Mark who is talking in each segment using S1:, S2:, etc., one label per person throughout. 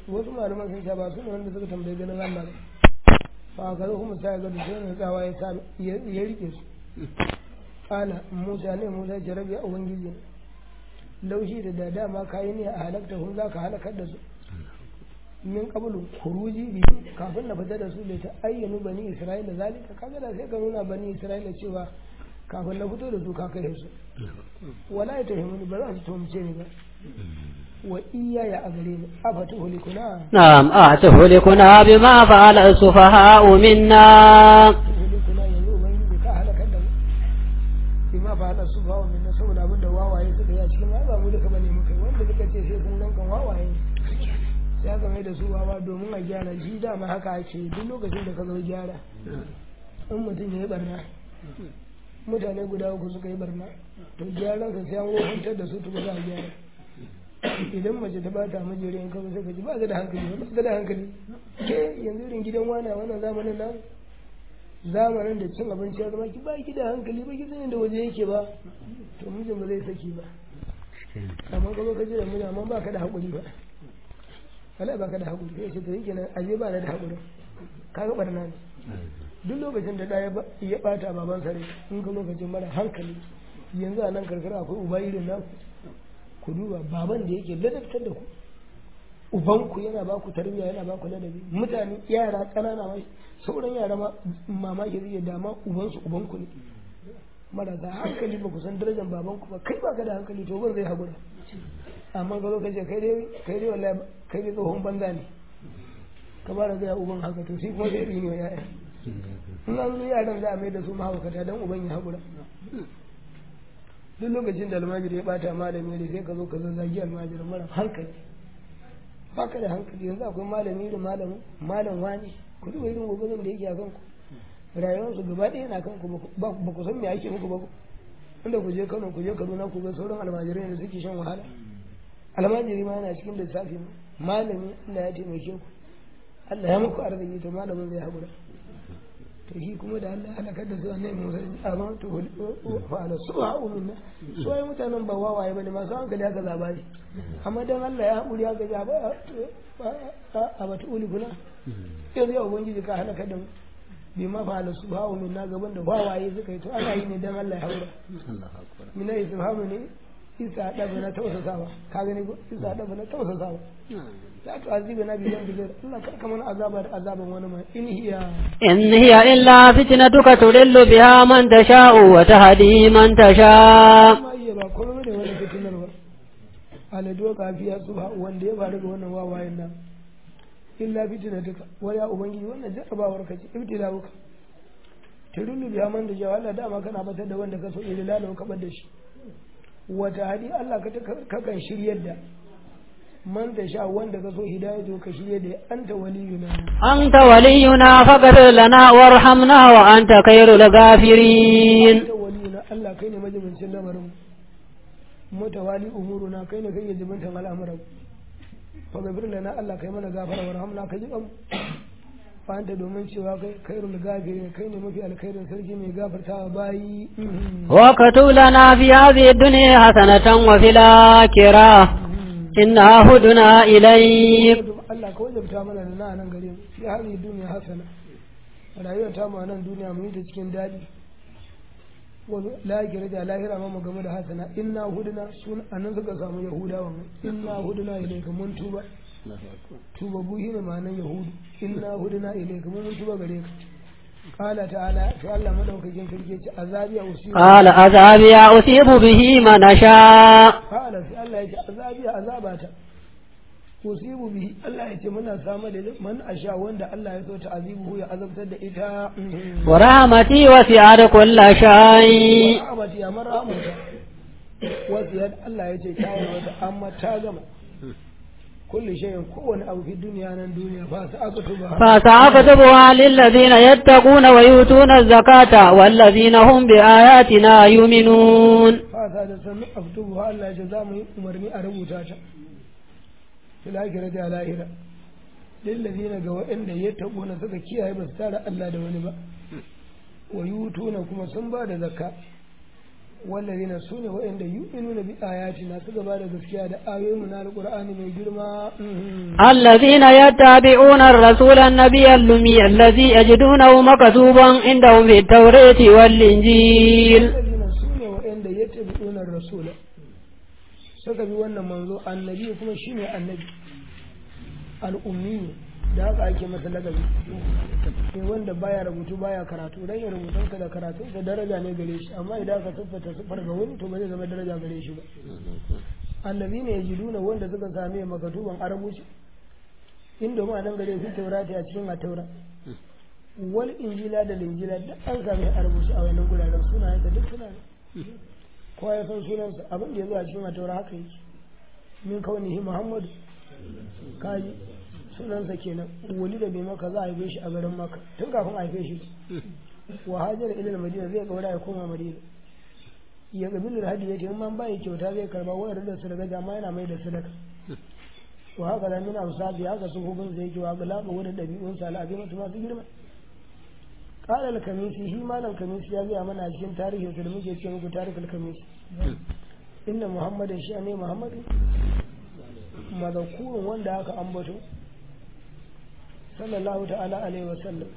S1: wasu malaman sun ce ba su ne wanda suka tambayi ganin Allah ba fa ka zo kuma sai ga da sai tsawa ya sa ya rike su ana Musa ne Musa ya rabi a ubangiji laushi da da dama kayi ne a halakta hun za ka halakar da su min qablu khuruji bi kafin na fita da su da ta ayyanu bani isra'ila zalika kaga da sai ka nuna bani isra'ila cewa kafin na fito da su ka kai su wala ya tahimuni ba za su tuhumce ni ba wa iyaya a gare ni afatu hulikuna
S2: نعم أتهلكنا بما فعل السفهاء منا
S1: hulikuna yanzu ubangiji ka halakar da mu bima fa hada su bawa min saboda abin da wawaye suka yi a cikin ba mu duka bane muka yi wanda suka ce sai sun gankan wawaye sai aka mai da su wawa domin a gyara shi dama haka ake duk lokacin da ka zo gyara in mutum ya yi barna mutane guda uku suka yi barna to gyaran sa sai an wofantar da su tuba za a gyara idan mace ta bata mijiri in kawai sai ka ji ba ka da hankali ba ka da hankali ke yanzu irin gidan wana wannan zamanin nan zamanin da cin abinci ya zama ki ba ki da hankali ba ki sanin da waje yake ba to mijin ba zai saki ba amma ka zo ka ji da miji amma ba ka da haƙuri ba wala ba ka da haƙuri sai ce to yake nan aje ba na da haƙuri ka ga barna ne duk lokacin da ɗaya ya ɓata baban sare in ka lokacin mara hankali yanzu a nan karkara akwai uba irin nan ku duba baban da yake ladabtar da ku ubanku yana ba ku tarbiyya yana ba ku ladabi mutane yara ƙanana ma sauran yara ma mamaki zai dama ubansu ubanku ne marasa hankali ba ku san darajar babanku ba kai ba ka da hankali to ban zai haƙura amma ka zo ka ce kai dai kai dai wallahi kai dai tsohon banza ne ka ba da gaya uban haka to shi kuma zai rini wa ya'ya in an zo yaran za a mai da su mahaukata don uban ya haƙura duk lokacin da almajiri ya bata malami da sai ka zo ka zazzagi almajiri mara hankali baka da hankali yanzu akwai malami irin malamin malam wani ku duba irin gobe da yake a kanku rayuwarsu gaba ɗaya na kanku ba ku san me ake muku ba ku inda ku je Kano ku je Kaduna ku ga sauran almajirai da suke shan wahala almajiri ma yana cikin lissafi malami Allah ya taimake ku Allah ya muku arziki to malamin zai haƙura to shi kuma da Allah halakar da su annabi Musa amma to fa ala su'a minna so ai mutanen ba wawaye bane masu hankali aka zaba ne amma dan Allah ya haƙuri aka ja ba a bata uli kuna yanzu ya ubangiji ka halakar da mu bi ma fa ala su'a minna gaban da wawaye suka yi to ana yi ne dan Allah ya haƙura mina isfahamu ne isa ɗaba na tausasawa ka gani ko isa ɗaba na tausasawa لا تعذبنا بذنب غير الله كمان عذاب عذاب ونما إن هي
S2: إن هي إلا فتنتك تضل بها من تشاء وتهدي من تشاء
S1: ما هي با كل من ولا فتنة ba ala doka fiya subha wanda ya faru ga wannan wawayen nan illa fitnatuka wa ya ubangiji wannan jarrabawar ka ce ibtilauka turulu biya man da jawa Allah dama kana batar da wanda ka so ilalahu ka bar da shi wata hadi Allah ka kan shiryar da man da sha wanda ka so hidayatu ka shirye da anta waliyuna
S2: anta waliyuna faghfir lana warhamna wa anta khairul ghafirin
S1: anta waliyuna Allah kai ne majibincin lamarin mutawali umuruna kai ne kai jibintan al'amuran faghfir lana Allah kai mana gafara warhamna ka ji kan fa anta domin cewa kai khairul ghafirin kai ne mafi alkhairin sarki mai gafartawa bayi
S2: wa katulana fi hadhihi dunya hasanatan wa fil akhirah inna huduna ilayk
S1: Allah ka wajabta mana da nan gare mu fi hali duniya hasana rayuwar ta mu nan duniya mu yi ta cikin dadi wa lahira da lahira ma mu game da hasana inna huduna sun anan suka samu yahudawa mu inna huduna ilayka mun tuba tuba buhi ne ma'anar yahudu inna huduna ilayka mun tuba gare ka قال تعالى في الله مدوكين كركي عذابي أصيب
S2: قال عذابي أصيب به من أشاء
S1: قال في الله يجي عذابي عذاباتا أصيب به الله يجي منا سامد من أشاء وند الله يسو تعذيبه يعذب تد إتا
S2: ورحمتي وسعت كل شيء
S1: ورحمتي أمر رحمتي وسعت الله يجي تاوي أما تاغم كل شيء كون أو في الدنيا أنا الدنيا فسأكتبها
S2: فسأكتبها للذين يتقون ويؤتون الزكاة والذين هم بآياتنا يؤمنون
S1: فهذا سنة أكتبها الله جزامي أمرني أربوتاتا في الآخرة على آخرة للذين قوى إن يتقون سكا بس تارى الله دوني با ويؤتون كما سنبا زكاة wallazina su ne waɗanda yu'minuna bi ayatina su gaba da gaskiya da ayoyin na alqur'ani mai girma
S2: الذين يتبعون الرسول النبي الأمي الذي يجدونه مكتوبا عندهم في التوراة والإنجيل
S1: wallazina su ne waɗanda yattabi'una rasula suka bi wannan manzo annabi kuma shine annabi al'ummi da haka ake masa lagabi ne wanda baya rubutu baya karatu dan ya rubutunsa da karatunsa daraja ne gare shi amma idan aka siffata siffar ga wani to ba zai zama daraja gare shi ba annabi ne ya ji nuna wanda suka same makatuban arabuci inda mu a nan gare su taurati a cikin ataura wal injila da linjila duk an same arabuci a wannan guraren sunayen da duk suna ne kowa ya san sunansa abin da ya zo a cikin ataura haka yake min kaunihi muhammadu kaji sunansa kenan wali da bai maka za a haife shi a garin maka tun kafin a haife shi wa hajar ilal madina zai kaura ya koma madina ya gabi da hadi yake in man bai kyauta zai karba wayar da sadaka jama yana mai da sadaka wa haka da min ausabi haka su hukun zai yake wa galaba wurin dabi'un sa al'abi mutu masu girma qala al-kamisi shi malam kamisi ya gaya mana a cikin tarihin sa da muke ce muku tarikul kamisi inna muhammadin shi ne muhammadin mazakurun wanda aka ambato sallallahu ta'ala alaihi wasallam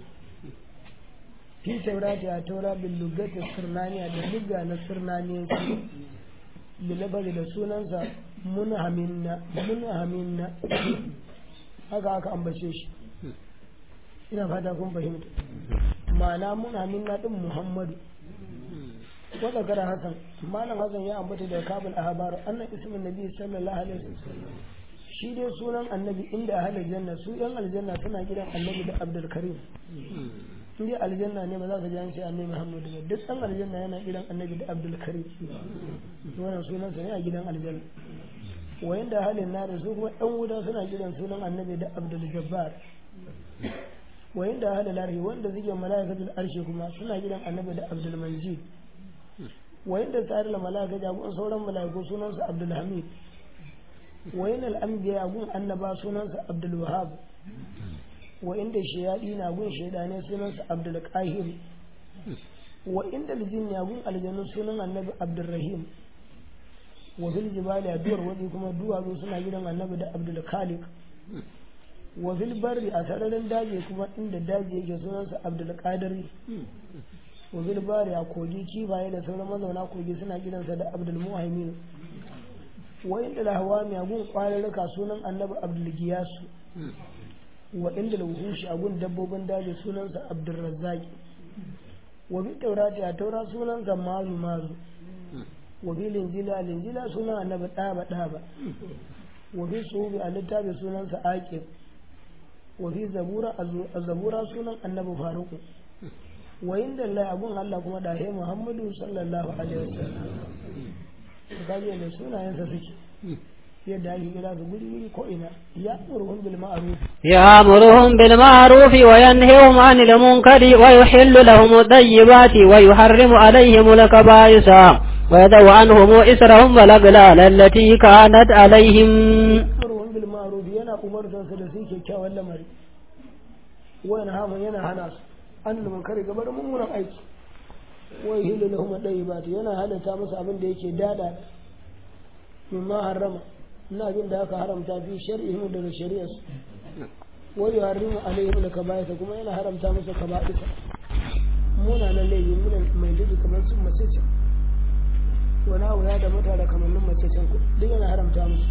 S1: fi taurati a taura bil lugati sirnaniya da lugga na sirnaniyanci bilabari da sunansa munhaminna munhaminna haka aka ambace shi ina fata kun fahimta ma'ana munhaminna din muhammadu wadda kara hasan malam hasan ya ambata da kabul ahbar annan ismin nabi sallallahu alaihi wasallam shi dai sunan annabi inda ahalar janna su yan aljanna suna gidan annabi da abdul karim in dai aljanna ne ba za ka ji an ce annabi muhammadu ba duk dan aljanna yana gidan annabi da abdul karim wannan sunansa ne a gidan aljanna wayan da ahalin nari su kuma yan wuta suna gidan sunan annabi da abdul jabbar wayan da ahalin nari wanda suke mala'ikatul arshi kuma suna gidan annabi da abdul manjid wayan da tsarin mala'ika jagoran sauran mala'iku sunansa abdul hamid wayan al'ambiya gun annaba sunansa abdul wahab wa inda shayadi na gun shaidane sunansa abdul qahir wa inda aljinni gun aljanu sunan annabi abdul rahim wa fil jibali aduwar wadi kuma duwatsu suna gidan annabi da abdul khaliq wa fil barri a sararin daji kuma inda daji yake sunansa abdul qadiri wa fil bari a kogi kifaye da sauran mazauna kogi suna gidansa da abdul muhaimin wa inda lahawami a gun kwararruka sunan annabi abdul giyasu wa inda lauhushi a gun dabbobin daji sunansa abdul razzaki wa bi taurati a taura sunansa mazu mazu wa bi linjila linjila sunan annabi daba daba wa bi suhubi a littafi sunansa aqib wa fi zabura a zabura sunan annabi faruku wa inda Allah abun Allah kuma da he Muhammadu sallallahu alaihi wasallam to kaje ne sunayensa suke yadda ake kira su guri guri ko ina ya murhum bil ma'ruf
S2: يأمرهم بالمعروف وينهيهم عن المنكر ويحل لهم الطيبات ويحرم عليهم الكبائس ويدع عنهم إسرهم والأغلال التي كانت عليهم
S1: murhum bil ma'ruf yana umartar su da su kyakkyawan lamari wa yanhamu yana hana su an munkari gabar mummunan aiki wa yuhillu lahum at-tayyibat yana halatta musu abin da yake dada mimma harrama ina abin da aka haramta fi shar'ihim daga shari'arsu wa yuharrimu alaihim al-kaba'isa kuma yana haramta musu kaba'isa muna nan laifi muna mai dudu kamar sun mace ce wani abu ya da mata da kamannin mace can ku duk yana haramta musu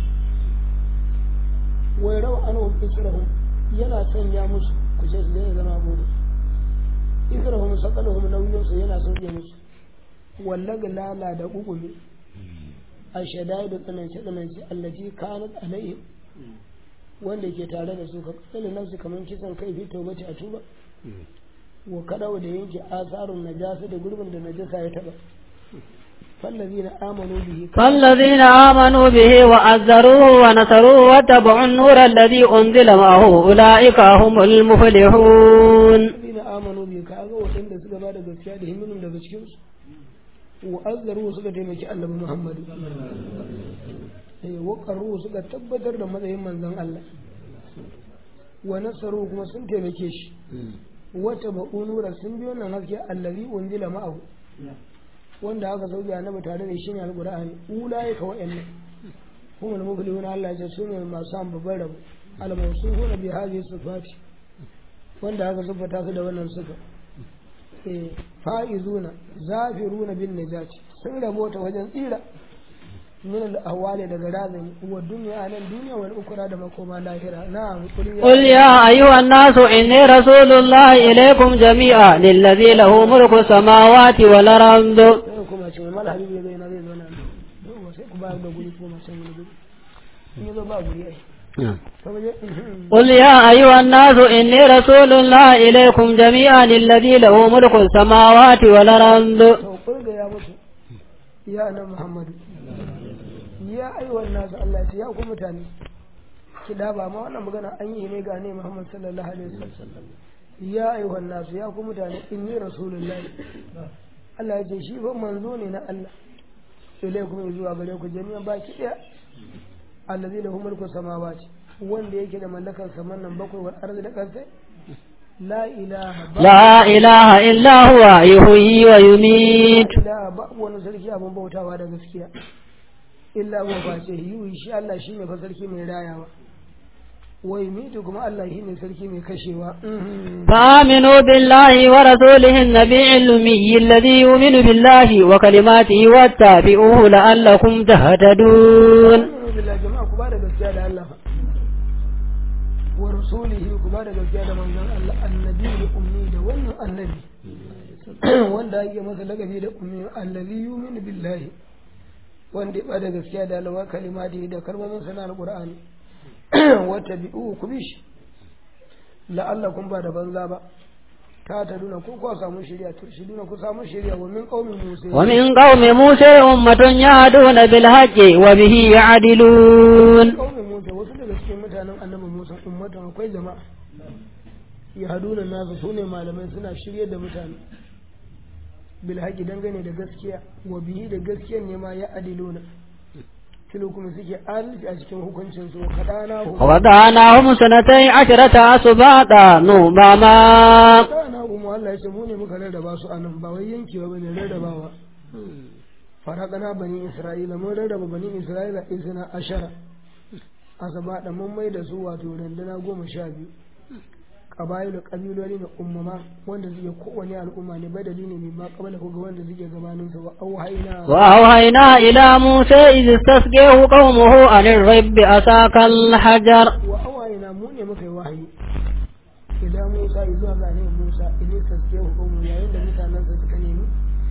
S1: wa rawa anhum israhum yana sanya musu ku ce su zai zama gobe israhum saqalahum nauyin su yana sauke musu wallaga lala da kukumi a shadai da tsanance tsanance allaci kanat alayhi wanda ke tare da su ka kasale nafsu kamar kisan kai fi taubati a tuba wa kadawa da yanke asarun najasa da gurbin da najasa ya taba فالذين آمنوا به
S2: فالذين آمنوا به وعزروه ونصروه واتبعوا النور الذي أنزل معه أولئك هم المفلحون
S1: الذين آمنوا به كأغا وإن سكا بعد gaskiya da himmin daga cikin su wa azzaru suka taimaki annabi Muhammad eh wa qarru suka tabbatar da matsayin manzon Allah wa nasaru kuma sun taimake shi wata ba'unura sun biyo nan haske allazi unzila ma'ahu wanda aka sauke annabi tare da shi ne alqur'ani ulai ka wa'annan kuma da muflihun Allah ya ce su ne masu an babban rabo al-mawsuhuna bi hadhihi sifati wanda aka siffata su da wannan sifa eh fa'izuna zafiruna bin najati sun rabota wajen tsira من الأهوال دغرازن والدنيا أنا الدنيا والأخرى دم كما لاهرة نعم
S2: قل يا أيها الناس إني رسول الله إليكم جميعا للذي له ملك السماوات والأرض
S1: كما شو ما الحبيب يدي نبي زمان هو سيكو بعد بقولي كما شو نبي إني ذو بقولي
S2: قل يا أيها الناس إني رسول الله إليكم جميعا للذي له ملك السماوات والأرض
S1: قل يا مسلم يا أنا محمد ya aiwan nasu Allah ce ya ku mutane ki da ba ma wannan magana an yi ne ga ne Muhammad sallallahu alaihi wasallam ya aiwan nasu ya ku mutane inni rasulullahi Allah ya ce shi fa manzo ne na Allah ilaikum zuwa gare ku jami'an baki daya allazi lahu mulku samawati wanda yake da mallakar saman nan bakwai wal ardi da kasai la ilaha
S2: لا إله إلا هو يحيي ويميت
S1: la ba wani sarki abin bautawa da gaskiya illa huwa ba ce yi shi Allah shi ne fa sarki mai rayawa wai mitu kuma Allah shi ne sarki mai kashewa
S2: فآمنوا بالله ورسوله النبي الأمي الذي يؤمن بالله وكلماته واتبعوه لعلكم تهتدون
S1: Aminu billah jama'a ku ba da gaskiya da Allah wa rasulihi ku ba da gaskiya da manzon Allah annabi da ummi da wannan annabi wanda ake masa lagabi da ummi allazi yu'minu billahi wanda ya bada gaskiya da alawa kalimati da kalmomin sana alqur'ani wata bi'u ku bi shi la'allakum ba da banza ba ta ta duna ko ku samu shari'a to shi duna ku samu shari'a wa min qaumi musa
S2: ومن قوم موسى أمة يهدون بالحق وبه يعدلون
S1: qaumi musa wasu daga cikin mutanen annabi musa ummatan akwai jama'a ya haduna nasu sune malamai suna shirye da mutane bil haƙi dangane da gaskiya wa bihi da gaskiyar ne ma ya adiluna kilo kuma suke adalci a cikin hukuncin su kadana hu
S2: وقطعناهم سنتي عشرة أسباطا نوماما
S1: kadana hu mu Allah ya ce mu ne muka rarraba su anan ba wai yankewa bane rarrabawa farakana bani isra'ila mun rarraba bani isra'ila isna ashara asabada mun mai da su wato randuna goma sha biyu ƙabayilu ƙabiloli na ummama wanda suke kowane al'umma ne badali ne mai ma kabala ko ga wanda suke gabanin su wa auhayna
S2: وأوحينا إلى موسى إذ استسقيه قومه أن الرب أساك الحجر
S1: wa awayina mu ne muka yi wahayi idan Musa zuwa ga ne Musa idan saske hukumu yayin da mutanen sa suka nemi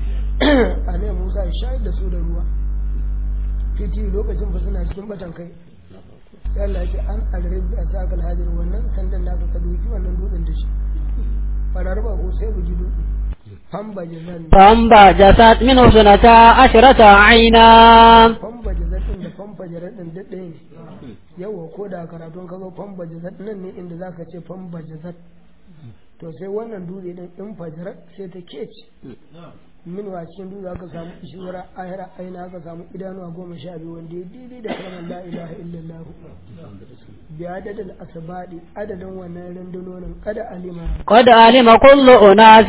S1: a ne Musa ya shayar da su da ruwa fiti lokacin fa suna cikin batan kai sai Allah ya ce an alrabi a sakal hadir wannan sandan da ka duki wannan dutsen da shi farar ba ko sai bugi dutse famba jazan
S2: فانبجست منه سنتا عشرة عينا
S1: famba jazan da famba jarar din duk ɗaya ne yawa ko da karatun ka zo famba jazat nan ne inda zaka ce famba jazat to sai wannan dutse din in fajarat sai ta kece min wa cikin dutse aka samu ishura ahira aina aka samu idanuwa goma sha biyu wanda ya daidai da kalmar la ilaha illallah bi adadin asabadi adadin wannan rundunonin kada alima
S2: قد علم كل أناس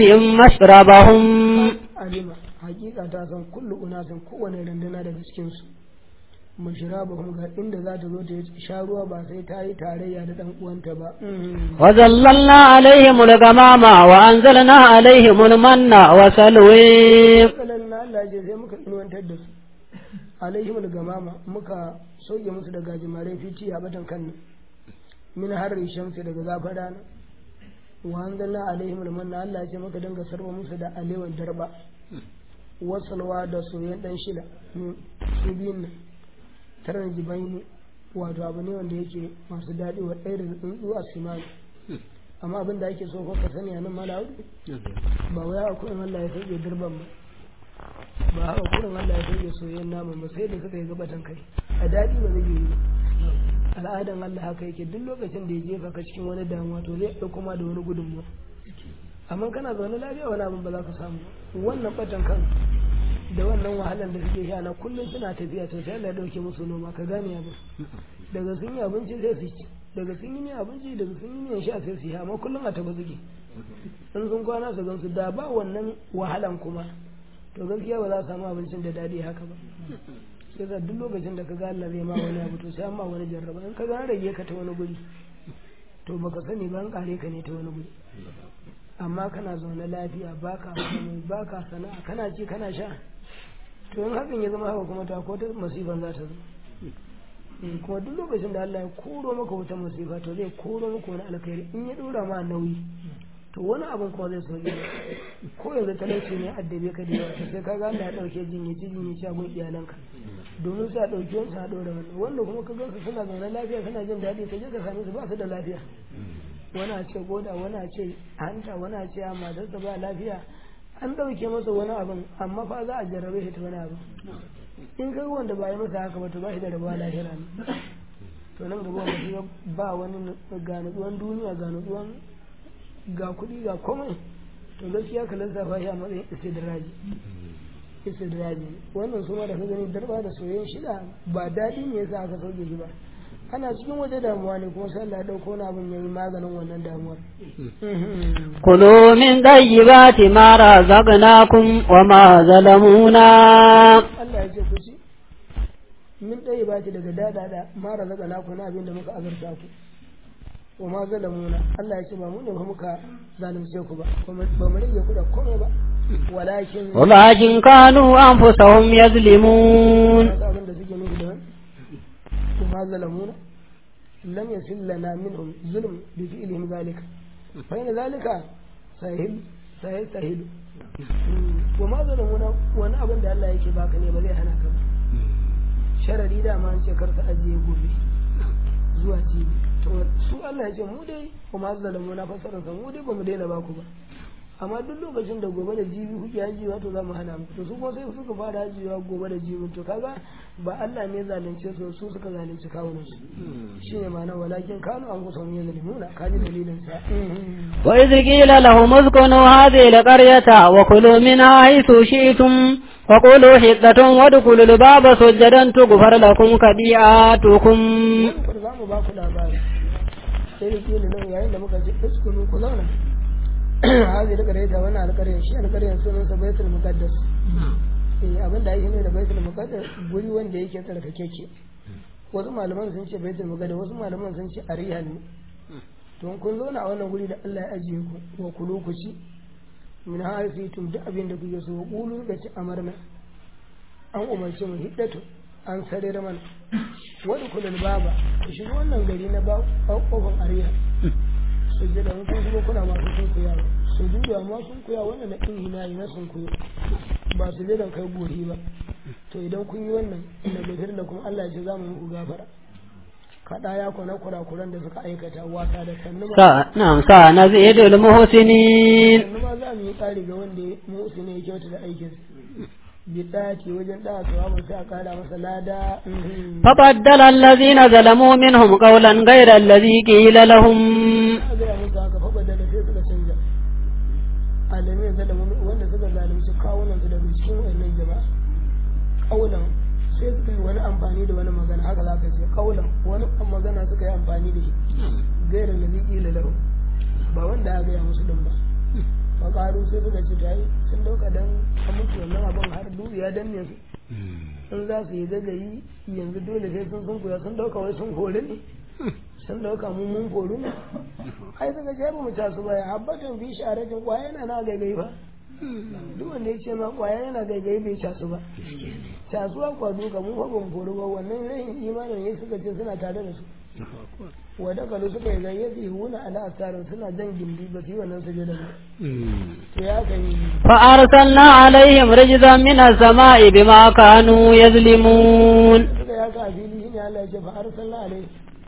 S2: مشربهم
S1: alima hakika ta san kullu unasin kowane runduna daga cikin su mashrabahum ga inda za ta zo ta yi sha ruwa ba sai ta yi tarayya da dan uwanta ba
S2: وظللنا عليهم الغمام وأنزلنا عليهم المن وسلوي
S1: kalan na Allah ce sai muka inuwantar da su alaihim gamama muka sauke musu da gajimare fiti a batan kan min harri shamsi daga zafin rana wa anzalna alaihim almanna Allah ce muka dinga sarwa musu da alewan darba wasalwa da soyayyen dan shida su biyun nan taran jibaini wato abu ne wanda yake masu daɗi wa ɗaya da tsuntsu a simani amma abin da ake so ko ka sani a nan mala hudu ba wai a kuɗin Allah ya sauke dirban ba ba haka kuɗin Allah ya sauke soyayyen naman ba sai da suka yi gabatan kai a daɗi ba zai yi ba al'adan Allah haka yake duk lokacin da ya jefa ka cikin wani damuwa to zai ɗauko ma da wani gudunmuwa amma kana zaune lafiya wani abin ba za ka samu wannan batan kan da wannan wahalar da suke sha na kullum suna tafiya to sai Allah ya dauke musu noma ka gane abin daga sun yi abinci sai su ci daga sun yi ne abinci daga sun yi ne sha sai su yi amma kullum a taba suke in sun kwana su gansu da ba wannan wahalan kuma to gaskiya ba za a samu abincin da daɗi haka ba sai sa duk lokacin da ka ga Allah zai ma wani abu to sai an ma wani jarraba in ka ga an rage ka ta wani guri to baka sani ba an kare ka ne ta wani guri amma kana zaune lafiya baka komai baka sana'a kana ci kana sha to in hakan ya zama haka kuma ta ko ta masifan za ta zo Eh, kuma duk lokacin da Allah ya koro maka wata masifa to zai koro maka wani alkhairi in ya dora ma nauyi to wani abin kuma zai sauke ko yanzu talauci ne addabe ka da yawa to sai ka ga Allah ya dauke jinyaci jinyaci a gun iyalanka domin sa dauke wani sa dora wani wanda kuma ka gansu suna zaune lafiya suna jin daɗi ka je ka same su ba su da lafiya wani a ce goda wani a ce hanta wani a ce a matarsa ba lafiya an dauke masa wani abin amma fa za a jarrabe shi ta wani abin in ka wanda ba yi masa haka ba to ba shi da rabuwa lahira ne to nan gaba wanda shi ba wani ga nutsuwan duniya ga nutsuwan ga kuɗi ga komai to gaskiya ka lissafa shi a matsayin istidraji istidraji wannan su ma da ka gani darba da soyayyen shida ba daɗi ne yasa aka sauke shi ba ana cikin waje damuwa ne kuma sai Allah ya ɗauko wani abin yayi maganin wannan damuwar
S2: كلوا من طيبات ما رزقناكم وما ظلمونا
S1: Allah ya ce ku ci min ɗaya ba ci daga daɗaɗa mara zaga naku na abin da muka azurta ku wa ma zalamuna Allah ya ce ba mu ne ba muka zalunce ku ba ba mu rage ku da komai ba walakin
S2: ولكن كانوا أنفسهم يظلمون
S1: wasu abin da suke nufi da wani wa ma zalamuna lam yasil lana minhum zulm bi fi'lihim zalika fa in zalika sahil sahil sahil wa ma zalamuna wani abin da Allah yake baka ne ba zai hana ka ba sharari da ma an ce kar ka ajiye gobe zuwa jibi to su Allah ya ce mu dai kuma zalamu na fasarar sa mu dai ba mu daina ba ku ba amma duk lokacin da gobe da jibi kuke hajiyewa to za mu hana mu to su kuma sai suka fara hajiyewa gobe da jibi to kaga ba Allah ne zalunce su su suka zalunci kawunan su shine ma'ana walakin kanu an kusa mun zalimuna kaji dalilin sa
S2: وإذ قيل لهم اسكنوا هذه القرية وكلوا منها حيث شئتم وقولوا حطة وادخلوا الباب سجدا تغفر لكم خطيئاتكم
S1: kar za mu ba ku labari sai da kila nan yayin da muka ce iskunu ku zauna hazi da kare ta wannan alƙarya shi alƙaryar sunan sa baitul muqaddas eh abin da yake ne da baitul muqaddas guri wanda yake tsarkakeke wasu malaman sun ce baitul muqaddas wasu malaman sun ce arihan ne to kun zauna a wannan guri da Allah ya ajiye ku wa kulu ku ci min hasitum duk abin da kuke so qulu da ci amarna an umarce mu hiddatu an sarar mana wani kulul baba ku shiga wannan gari na ba kofar ariya sujjada mun kun kuma kuna masu sun kuya sujuda ma sun kuya wannan na in hinayi na sun kuya ba sujjadan kai gori ba to idan kun yi wannan inda gafir da kuma Allah ya ce za mu muku gafara kaɗa ya kwana kurakuran da suka aikata wata da sannu ma
S2: سا- نعم سنزيد المحسنين
S1: sannu ma za mu yi ƙari ga wanda ya musu ne ya kyauta da aikinsa bidati wajen ɗaga tsawa sai a ƙara masa lada mhm.
S2: فبدل الذين ظلموا منهم قولا غير الذي قيل لهم
S1: a gaya musu haka faɓa da sai suka canja alami ya zalama wanda suka zalunci kawunan su daga cikin wannan jama'a kaulan sai suka yi wani amfani da wani magana haka za ka ce kaulan wani magana suka yi amfani da shi gairar da zai ƙila lahu ba wanda aka gaya musu din ba faƙaru sai suka ce ta yi sun dauka dan a mutu wannan abin har duhu ya danne su in za su yi zagayi yanzu dole sai sun sun kuya sun dauka wai sun hori ne sun dauka mun mun horu ne ai suka ce ba mu ta su baya habbatan bi sharatin kwaya yana na gaigai ba duk wanda ya ce ma kwaya yana gaigai bai casu ba casuwa kwa duka mun fa ban horu ba wannan rayin imanin ne suka ce suna tare da su wadda kalu suka yi gayyaci su huna ala asarin suna jan gindi ba su yi wannan sujada ba to ya kan yi
S2: فأرسلنا عليهم رجزا من السماء بما كانوا يظلمون
S1: suka ya ka a fili shine Allah ya ce fa arsalna alai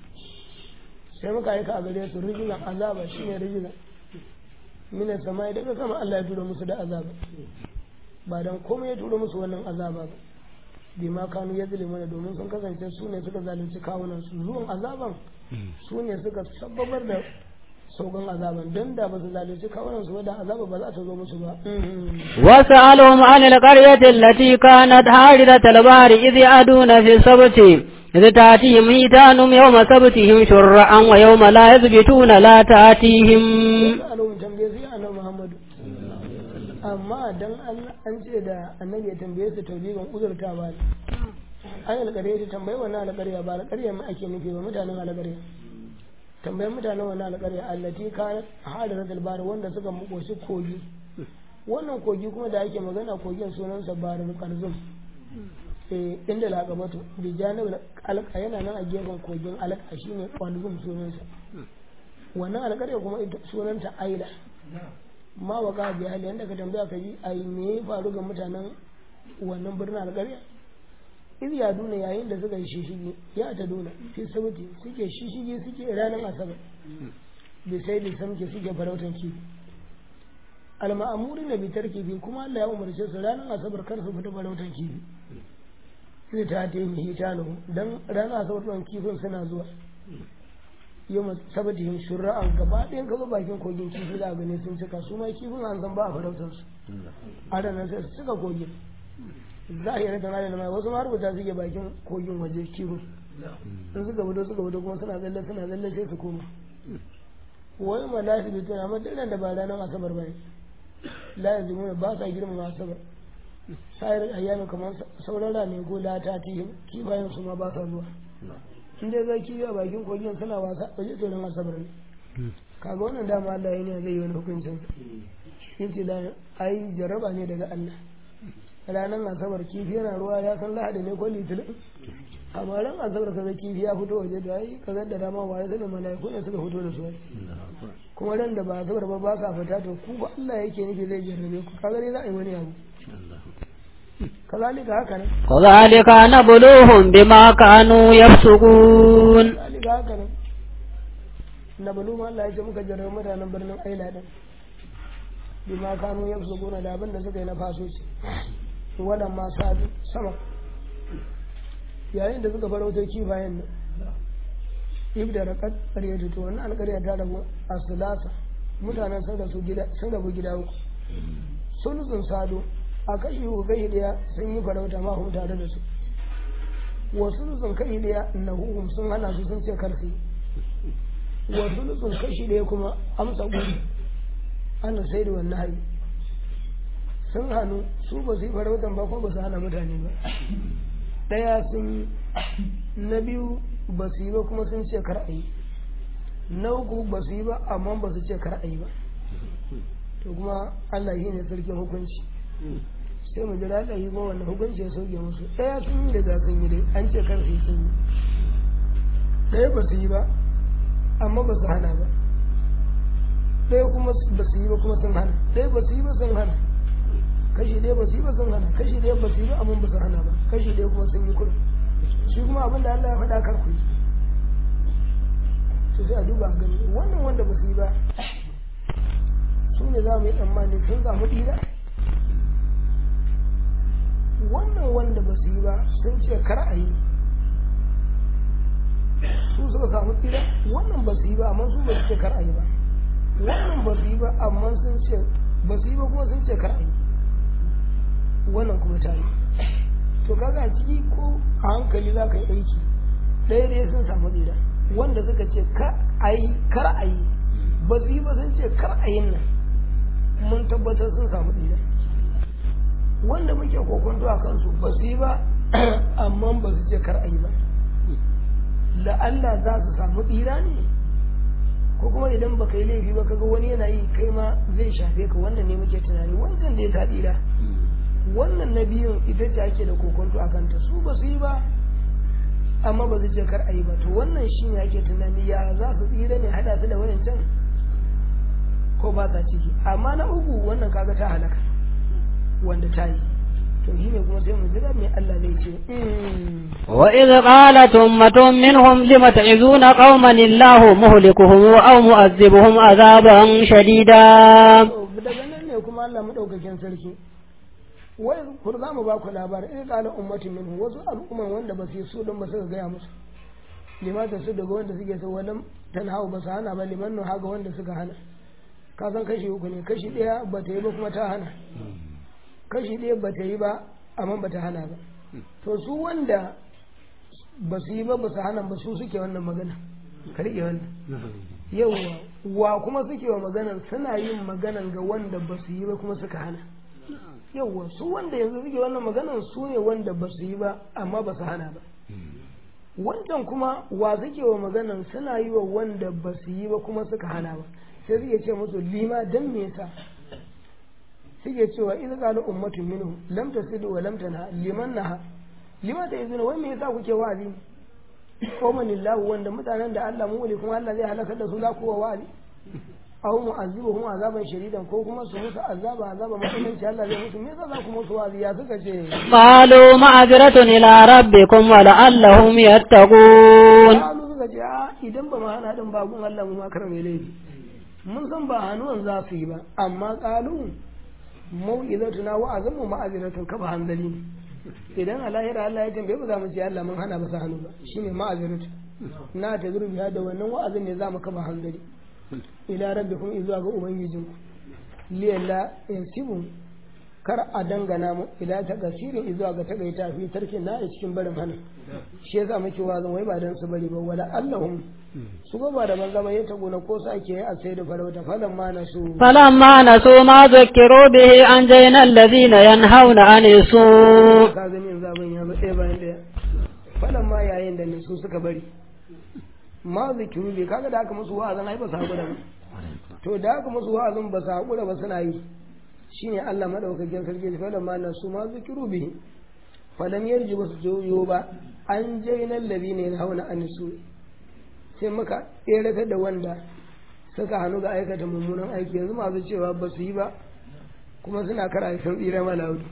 S1: sai muka aika a gare su rijizan azaba shine rijizan mina sama daga sama Allah ya tura musu da azaba ba dan komai ya tura musu wannan azaba ba bi ma kanu ya mana domin sun kasance su ne suka zalunci kawunan su zuwan azaban su ne suka sababar da saukan azaban don da ba su zalunci kawunan su ba da azaba ba za ta zo musu ba
S2: وسألهم عن القرية التي كانت حارثة البحر إذ يعدون في السبت إذ تأتيهم هيتانهم يوم سبتهم شرعا ويوم لا يثبتون لا تأتيهم
S1: alawun tambaye sai annabi Muhammadu amma dan an ce da annabi ya tambaye su taubiban uzurta ba an alƙarya ta tambayi wannan alƙarya ba alƙarya ma ake nufi ba mutanen alƙarya tambayi mutanen wannan alƙarya allati ka hada da bar wanda suka makoshi kogi wannan kogi kuma da ake magana kogin sunansa barar karzum eh inda laqabatu bi janib alqa yana nan a gefen kogin alqa shine qalzum sunansa wannan alƙarya kuma sunanta aila ma waka bi hali yanda ka tambaya ka ji ai me ya faru ga mutanen wannan birnin alƙarya iz ya duna yayin da suka yi shishigi ya ta duna fi sabati suke shishigi suke ranar asabar bi sai da samke suke farautan kifi alma'amuri na bitar kifi kuma Allah ya umarce su ranar asabar kar su fita farautan kifi sai ta ta yi hitanu dan ranar asabar ɗan kifin suna zuwa yau sabati yin shura'an gaba ɗayan ka bakin kogin kifi za a gani sun cika su ma kifin an san ba a farautar su a ranar sai su cika kogin za a yi rata da mai wasu ma rubuta suke bakin kogin waje kifin in suka fito suka fito kuma suna tsalle suna tsalle sai su koma wai ma lafi bitin amma duk da ba ranar asabar ba ne la yanzu mun ba sa girmama asabar sayar ayyami kamar sauran rane ko lata tihim kifayen su ma ba sa zuwa in dai zai kifi a bakin kogin suna wasa waje to ran asabar ne kaga wannan dama Allah ya ne zai yi wani hukuncin yace da ai jarraba ne daga Allah ranar asabar kifi yana ruwa ya san lahadi ne ko litinin amma ran asabar kaga kifi ya fito waje da ai kaga da dama waye sanin malaiku ne suka fito da su kuma ran da ba asabar ba ba ka fita to ku ba Allah yake nufi zai jarrabe ku kaga dai za a yi wani abu كذلك هكذا
S2: كذلك نبلوهم بما كانوا يفسقون
S1: كذلك هكذا نبلوهم الله يجي muka jarrabe mutanen birnin Aila din bima kanu yafsukuna da abin da suka yi na fasoci wannan ma sadu sama yayin da suka farauta kifayen nan ibda da ƙarya to wannan alƙarya ta rabu a sulasa mutanen sun rabu gida sun rabu gida uku sulsun sado a kashi uku kai daya sun yi farauta ma hum tare da su wasu sun kai daya na hukum sun hana su sun ce karfi wasu sun kashi daya kuma amsa gudu ana sai da wannan hari sun hannu su ba su yi farautan ba kuma ba su hana mutane ba daya sun na biyu ba su yi ba kuma sun ce kar a yi na uku ba su yi ba amma ba su ce kar a yi ba to kuma Allah shi ne sarkin hukunci sai mu jira da yi ba wannan hukunci ya sauke musu ɗaya sun yi daga sun yi dai an ce kar su yi sun yi ɗaya ba su yi ba amma ba su hana ba ɗaya kuma ba su yi ba kuma sun hana ɗaya ba su yi ba sun hana kashi ɗaya ba su yi ba sun hana kashi ɗaya ba su yi ba amma ba su hana ba kashi ɗaya kuma sun yi kurum shi kuma abin da Allah ya faɗa kar ku yi to sai a duba a gani wannan wanda ba su yi ba su ne za mu yi tsammani sun samu ɗira wannan wanda ba su yi ba sun ce kar a yi su suka samu tsira wannan ba su yi ba amma su ba su ce kar a yi ba wannan ba su yi ba amma sun ce ba su yi ba kuma sun ce kar a yi wannan kuma ta yi to kaga a ciki ko a hankali za ka yi aiki ɗaya ɗaya sun samu tsira wanda suka ce kar a yi kar a yi ba su yi ba sun ce kar a yin nan mun tabbatar sun samu tsira wanda muke kokonto a kansu ba su yi ba amma ba su ce kar a yi ba la'alla za su samu tsira ne ko kuma idan baka yi laifi ba kaga wani yana yi kai ma zai shafe ka wannan ne muke tunani wancan da ya ta tsira wannan na biyun ita ce ake da kokonto a kanta su ba su yi ba amma ba su ce kar a yi ba to wannan shi ne ake tunani ya za su tsira ne hada su da wayancan ko ba sa ciki amma na uku wannan kaga ta halaka wanda ta yi to shi ne kuma sai mu jira me Allah zai ce
S2: وإذ قالت أمة منهم لم تعزون قوما الله مهلكهم أو مؤذبهم عذابا شديدا
S1: daga nan ne kuma Allah madaukakin sarki wai kur za mu ba ku labarin in kala ummati minhu wasu al'umman wanda ba su yi su don ba su gaya musu limata su daga wanda suke so wannan tanhawu ba su hana ba liman nu haga wanda suka hana ka san kashi uku ne kashi ɗaya ba ta yi ba kuma ta hana kashi ɗaya ba ta yi ba amma ba ta hana ba to su wanda ba su yi ba ba su hana ba su suke wannan magana ka riƙe wannan yawwa wa kuma suke wa maganan suna yin maganan ga wanda ba su yi ba kuma suka hana yawwa su wanda yanzu suke wannan maganan su ne wanda ba su yi ba amma ba su hana ba wancan kuma wa suke wa maganan suna yi wa wanda ba su yi ba kuma suka hana ba sai suke ce musu lima dan me yasa suke cewa idan qalu ummatun minhu lam tasidu wa lam tanha liman naha lima ta izina wai me yasa kuke wa'azi qawman lillahu wanda mutanen da Allah mu kuma Allah zai halaka da su za ku wa wa'azi aw mu'azzibuhum azaban shadidan ko kuma su musu azaba azaba mutunci Allah zai musu me yasa za ku musu wa'azi ya suka ce
S2: قالوا معذرة إلى ربكم ولعلهم يتقون
S1: Kalu suka ce a idan ba mu hana din ba gun Allah mu ma kar mai laifi mun san ba hannuwan za su yi ba amma kalu mau'izatuna wa azamu ma'aziratun kafa hanzali ne idan a lahira Allah ya tambaye mu za mu ce Allah mun hana ba su hannu ba shine ma'aziratu na ta zurbiya da wannan wa'azin ne za mu kafa hanzari ila rabbikum izuwa ga ubangijinku liyalla yansibu kar a dangana mu ila ta gasirin izuwa ga tagaita fi tarkin na a cikin barin hana shi yasa muke wazan wai ba dan su bari ba wala allahum su ga ba da banza ba ya tabo na ko su ake yi a sai da farauta falan ma na su
S2: فلما نسوا ما ذكروا به أنجينا الذين ينهون عن السوء
S1: ka gani yanzu abin ya zo ɗaya bayan ɗaya falan ma yayin da su suka bari ma zikiru bai kaga da aka musu wa'azin ai ba su haƙura ba to da aka musu wa'azin ba su haƙura ba suna yi shine Allah madaukakin sarki ya falan ma nasu ma zikiru bihi falam yarji ba su joyo ba an jaina alladhina yanhauna an su sai muka tseratar da wanda suka hannu ga aikata mummunan aiki yanzu masu cewa ba su yi ba kuma suna kara sun tsira malaudu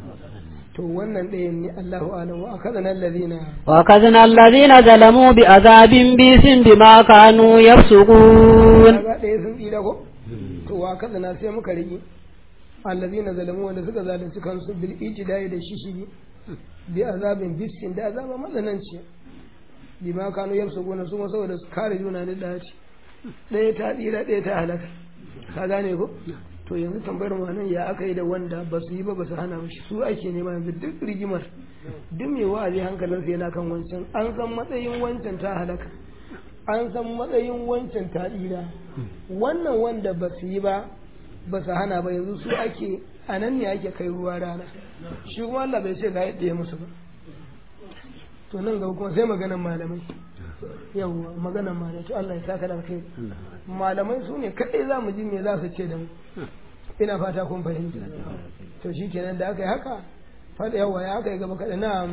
S1: to wannan ɗayan ne Allahu alam wa akadana alladhina
S2: وأخذنا الذين ظلموا بعذاب بئس بما كانوا يفسقون
S1: kaga ɗaya sun tsira ko to wa akadana sai muka rigi alladhina zalamu wanda suka zalunci kansu bil ijtihadi da shishigi bi azabin bisin da azaba mazananci bima kanu yafsukuna su ma saboda su kare juna ne da ci ɗaya ta tsira ɗaya ta halaka ka gane ko to yanzu tambayar mu nan ya aka yi da wanda ba su yi ba ba su hana ba shi su ake nema yanzu duk rigimar duk mai wa'azi hankalinsa yana kan wancan an san matsayin wancan ta halaka an san matsayin wancan ta tsira wannan wanda ba su yi ba ba su hana ba yanzu su ake a nan ne ake kai ruwa rana shi kuma Allah bai ce ga yadda ya musu ba to nan gaba kuma sai maganan malamai yawwa maganan malamai to Allah ya saka da kai malamai su ne kadai za mu ji me za su ce da mu ina fata kun fahimta to shi kenan da aka yi haka faɗa yawa ya aka yi gaba kaɗa na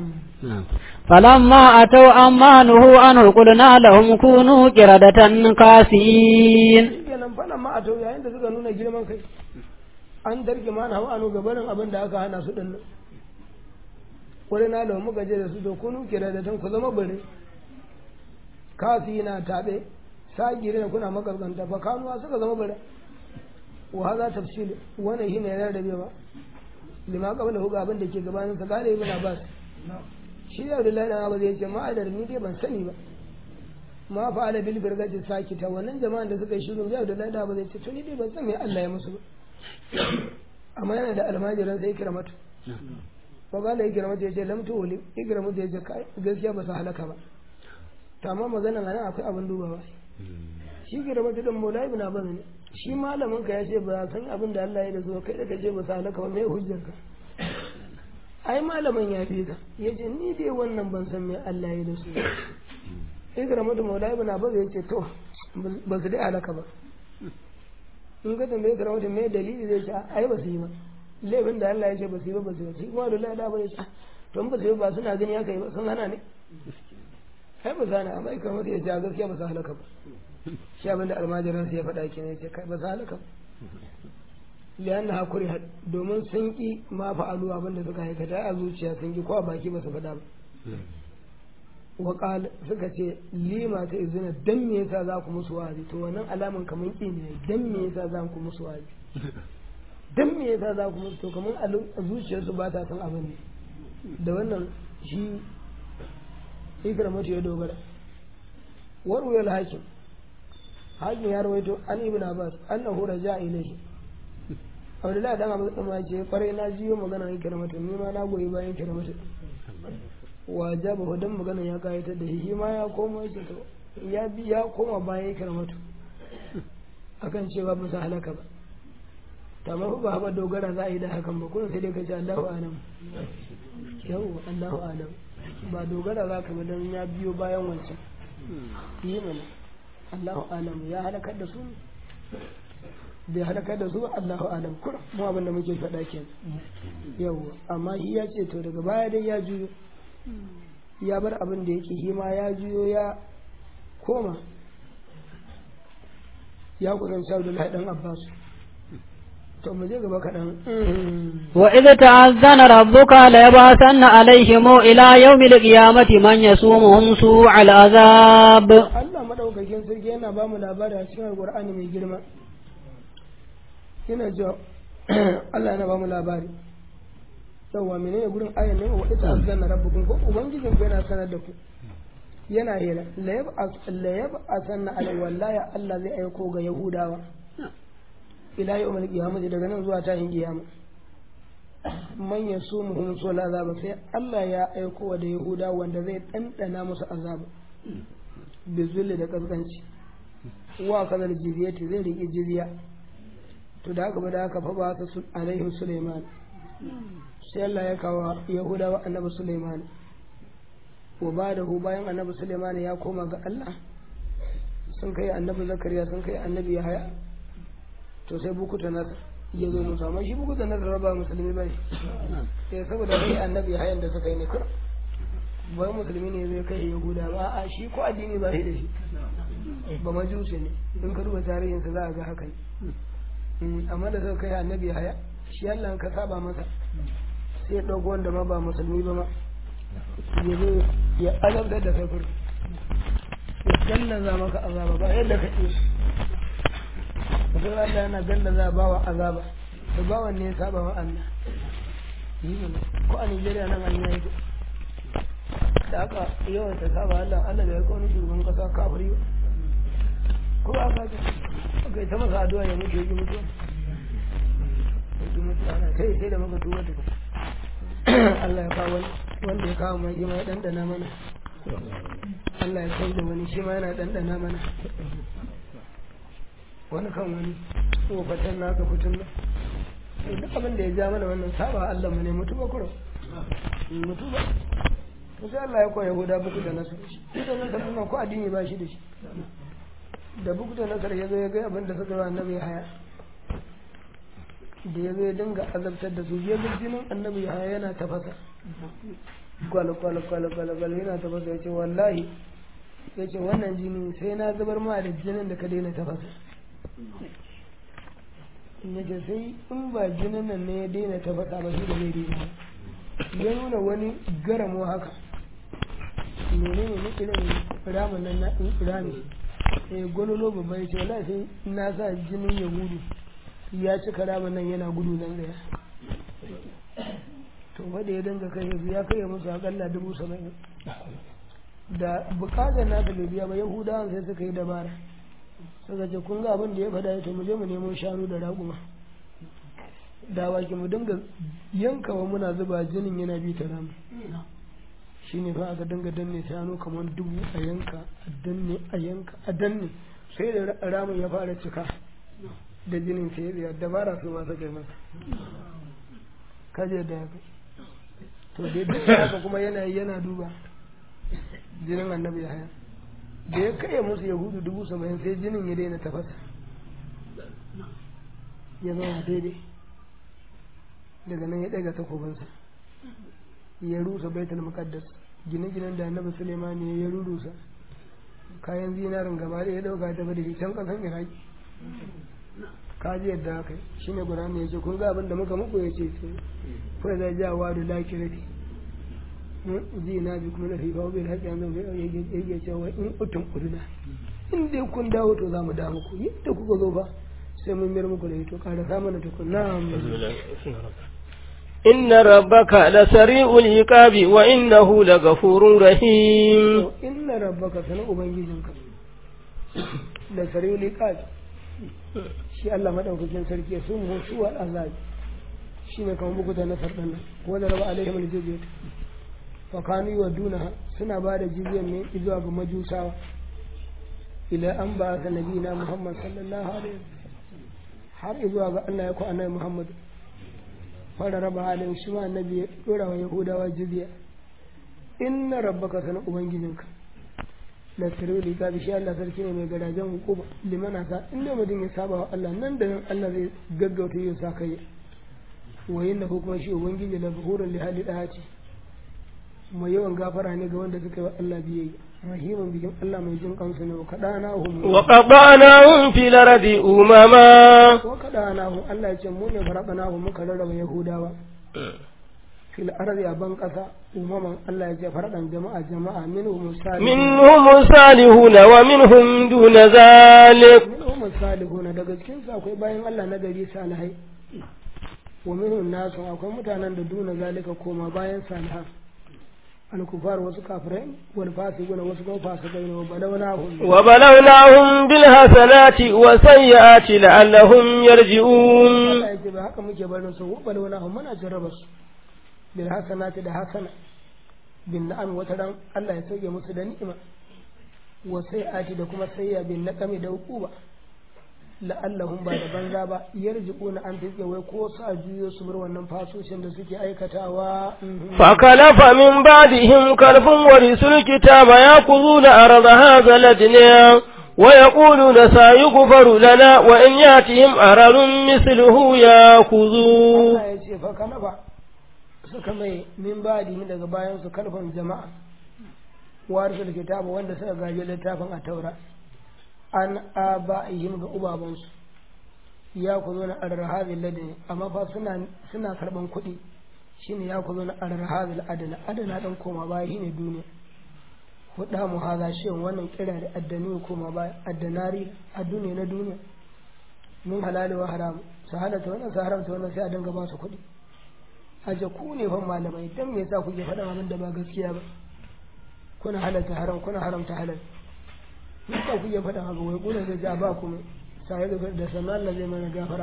S2: فلما أتوا عما نهوا عنه قلنا لهم كونوا قردة خاسئين
S1: shi kenan faɗa ma a to yayin da suka nuna girman kai an tarke ma na hau anu gabanin abin da aka hana su ɗin nan wani na da muka je da su to kunu kira da tan ku zama bare kasi na taɓe sagire da kuna makarkanta fa kanuwa suka zama bare wa haza tafsil wannan shine ya rarrabewa lima qabla hu abin da ke gabanin sa gane ibn abbas shi da Abdullahi na Abbas ya ce ma'adar ni dai ban sani ba ma fa'ala bil birgati sakita wannan jama'an da suka yi shiru da Abdullahi da Abbas ya ce to ni dai ban san me Allah ya musu ba amma yana da almajiran sai kiramatu fa gala ikramatu ya ce lam tuwli ikramatu ya ce kai gaskiya ba su halaka ba to amma maganan nan akwai abin dubawa shi kiramatu din Maulana ibn Abbas ne shi malamin ka ya ce ba san abin da Allah ya da zo kai da kace ba su halaka ba me hujjar ka ai malamin ya fi ka ya ce ni dai wannan ban san me Allah ya da su ikramatu Maulana ibn Abbas ya ce to ba su dai halaka ba in ka tambaye ka rahoton me dalili zai ce ai ba su yi ba laifin da Allah ya ce ba su yi ba ba su yi ba shi kuma da Allah da ba ya ce to ba su yi ba suna gani haka yi ba sun hana ne ai ba su hana amma ikar mata ya ce gaskiya ba su halaka ba shi abin da almajiran su ya faɗa ke ne ya ce kai ba su halaka ba liyan na hakuri domin sun ki ma fa'alu abin da suka aikata a zuciya sun ki ko a baki ba su faɗa ba waƙal suka ce lima ta izina dan me yasa za ku musu wa'azi to wannan alaman kaman ƙi ne dan me yasa za ku musu wa'azi dan me yasa za ku musu to kaman a zuciyarsu ba ta san abin ne da wannan shi ikramatu ya dogara warwayar hakim hakim ya rawaito an ibn abbas annahu raja ilayhi abdullahi dan abu tsama ce kwarai na jiyo magana ikramatu ni ma na goyi bayan ikramatu wajaba hudan magana ya kayatar da shi ma ya koma shi to ya bi ya koma bayan ya karamatu akan cewa ba su halaka ba ta mafi ba haɓa dogara za a yi da hakan ba kuma sai dai ka ce Allahu alam yau Allahu alam ba dogara za ka ba don ya biyo bayan wancan yi mana Allahu alam ya halakar da su bai halakar da su Allahu alam kur mu abin da muke faɗa ke yau amma shi ya ce to daga baya dai ya juyo ya bar abin da yake hima ya juyo ya koma ya kusanci Abdullahi dan Abbas to mu je gaba kaɗan
S2: وإذ تأذن ربك ليبعثن عليهم إلى يوم القيامة من يسومهم سوء العذاب
S1: Allah madaukakin sarki yana ba mu labari a cikin Alƙur'ani mai girma yana cewa Allah yana ba mu labari yawa menene gurin ayan ne wa ita azanna rabbukum ko ubangijin ku yana sanar da ku yana hira la yab'as la yab'asanna ala wallahi Allah zai aiko ga Yahudawa ila yawmal qiyamah daga nan zuwa tahin kiyama man yasumuhum sul azaba sai Allah ya aiko wa da Yahudawa wanda zai dandana musu azaba bizulli da kaskanci wa kadar jizyati zai riƙe jizya to da haka ba da haka fa ba su alaihim Sulaiman sai Allah ya kawo Yahudawa annabi Sulaiman wa ba da bayan annabi Sulaiman ya koma ga Allah sun kai annabi Zakariya sun kai annabi Yahaya to sai bukuta nasa ya zo musu amma shi bukuta nasa raba musulmi bane sai saboda kai annabi Yahayan da suka yi ne kura ba musulmi ne zai kai Yahuda ba a shi ko addini ba shi da shi ba majusi ne in ka duba tarihinsa za a ga haka ne amma da suka kai annabi Yahaya shi Allah ka saba masa sai ya ɗauko wanda ma ba musulmi ba ma ya zo ya azabtar da kai kuri ya gallaza maka azaba ba yadda ka ce mutum Allah yana gallaza ba wa azaba to ba wanne ya saba wa Allah yi mana ko a Nigeria nan an yi da aka yawan ta saba Allah Allah da ya kawo shugaban kasa kafiri ba ko ba ka ce kai ta masa addu'a ya mutu ya ki mutuwa kai sai da muka tuba tuka Allah ya kawo wanda ya kawo mai ma ya dandana mana Allah ya kai da wani shi ma yana dandana mana wani kan wani tsofatan naka fitun nan duk abin da ya ja mana wannan saba Allah mu ne mutu ba kuro mutu ba to sai Allah ya koya huda buku da nasu shi da nasar nan ko addini ba shi da shi da buku da nasar ya zo ya ga abin da suka yi annabi ya haya da ya zo ya dinga azabtar da su ya ga jinin annabi ya haya yana tafasa gwal gwal gwal gwal gwal yana tafasa ya ce wallahi ya ce wannan jini sai na zubar ma da jinin da ka daina tafasa ya ce sai in ba jinin nan ne ya daina tafasa ba shi da zai daina ya nuna wani garamo haka menene ne irin ramin nan na rami eh gololo babba ya ce wallahi sai na sa jinin ya gudu ya cika ramin nan yana gudu nan daya to wanda ya dinga kai ya kai musu akalla dubu saba'in da bukatar nasa bai biya ba yahudawan sai suka yi dabara suka ce kun ga abin da ya faɗa ya to mu je mu nemo shanu da raƙuma da waki mu dinga yankawa muna zuba jinin yana bi ta ramu shi ne fa aka dinga danne shanu kamar dubu a yanka a danne a yanka a danne sai da ramin ya fara cika da jinin sai ya dabara su ma suka yi masa kaje da haka to dai duk haka kuma yana yana duba jinin annabi ya haya da ya kai musu yahudu dubu saba'in sai jinin ya daina tafasa ya zama daidai daga nan ya daga takobinsa ya rusa baitul muqaddas gine-ginen da annabi suleiman ya rurusa kayan zinarin gaba da ya dauka ta bada can kasan iraki kaji yadda haka shi ne guda ya ce kun ga abin da muka muku ya ce ce kuma zai ja wa da lakirati ji na bi kuma da fi kawo bai haƙi an zama yake cewa in utun uduna in dai kun dawo to za mu da muku yadda kuka zo ba sai mun mayar muku da ito ƙara samun da tukun na
S3: إن ربك لسريع العقاب وإنه لغفور رحيم
S1: إن ربك سنة أبنجيزنك لسريع العقاب shi Allah madaukakin sarki sun mutu wal azab shi ne kamar bukuta na sardan nan ko da raba alaihim aljizyat fa kanu yuduna suna ba da jizyan ne zuwa ga majusawa ila an ba ka nabina Muhammad sallallahu alaihi wasallam har zuwa ga Allah ya ku annabi Muhammadu fara raba halin shi ma annabi ya dora wa Yahudawa jizya inna rabbaka sana ubangijinka la sirri ga shi Allah sarki ne mai garajen hukuma limana sa inda mutum ya saba wa Allah nan da nan Allah zai gaggauta yin sa kai wa inna kuma shi ubangiji la ghafurun li hali dahati mai yawan gafara ne ga wanda suka yi wa Allah biyayya rahiman bikin Allah mai jin kansu ne wa kadana hum
S3: wa qadanahum fil ardi umama
S1: wa kadana hum Allah ya ce mu ne farabana hum muka rarraba yahudawa fil ardi a ban kasa umaman Allah ya ce faradan jama'a jama'a minhum salihun
S3: minhum salihun wa minhum duna zalik
S1: minhum salihun daga cikin su akwai bayan Allah na gari salihai wa minhum nasu akwai mutanen da duna zalika koma bayan salihan الكفار wasu kafirai wal fasiquna wasu kuma fasikai ne wa balawnahum
S3: wa balawnahum bil hasanati wa sayyiati la'allahum yarji'un
S1: Allah yake ba haka muke barin su wa balawnahum muna jarraba su bil hasanati da hasana bin na'am wata ran Allah ya sauke musu da ni'ima wa sayyiati da kuma sayya bin naqami da hukuba la'allahum ba da banza ba yarji'una an fiske wai ko sa juyo su bar wannan fasoshin da suke aikatawa
S3: فخلف من بعدهم كلف ورثوا الكتاب يأخذون أرض هذا الأدنى ويقولون سيغفر لنا وإن يأتهم أرض مثله يأخذوه
S1: Allah ya ce fa kalafa suka mai min ba'dihim daga bayan su kalfan jama'a warisul kitaba wanda suka gaje littafin a taura an aba'ihim ga ubabansu ya ku zo na arrahabil ladini amma fa suna suna karban kuɗi shine ya ku zo na arrahabil adana adana dan koma baya shine duniya huda mu haza shi wannan kira da addani koma baya addanari addune na duniya min halali wa haram su halatta wannan su haramta wannan sai a dinga ba su kuɗi aje ku ne fa malamai dan me yasa kuke faɗa abin da ba gaskiya ba kuna halatta haram kuna haramta halal yasa ku iya faɗa haka wai kuna zai ja ba ku sai da da sanan Allah zai mana gafara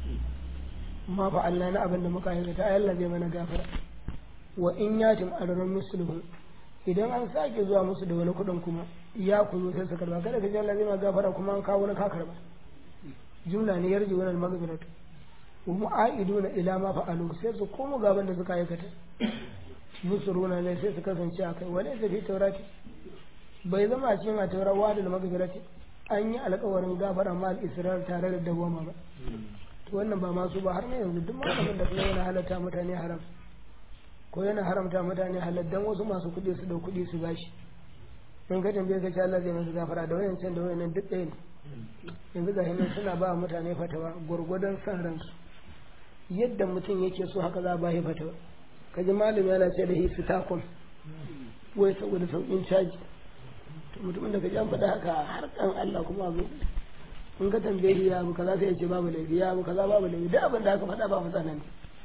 S1: ma fa Allah na abin da muka aikata ai Allah zai mana gafara wa in yatim arran muslimu idan an sake zuwa musu da wani kuɗin kuma ya ku zo sai su karba kada ka ji Allah zai mana gafara kuma an kawo wani ka karba jumla ne yarji wannan magfiratu wa mu'aiduna ila ma fa'alu sai su komo gaban da suka aikata musuruna ne sai su kasance a kai wani fi taurati bai zama a cikin a taurawa da magfirati an yi alkawarin gafara ma al-israr tare da dawama ba to wannan ba masu ba har ne yanzu duk malamin da kuma yana halatta mutane haram ko yana haramta mutane halal dan wasu masu kuɗi su da kuɗi su bashi in ka tambaye ka ce Allah zai masa gafara da wayan can da wayan duk ɗaya ne yanzu ga hinan suna ba mutane fatawa gwargwadon san ransu yadda mutum yake so haka za a ba shi fatawa kaji malami yana ce da hisi takon wai saboda sauƙin caji to mutumin da kaji an faɗa haka har kan Allah kuma zo in ka tambaye shi ya abu kaza sai ya ce babu laifi ya abu kaza babu laifi duk abin da aka faɗa ba mutanen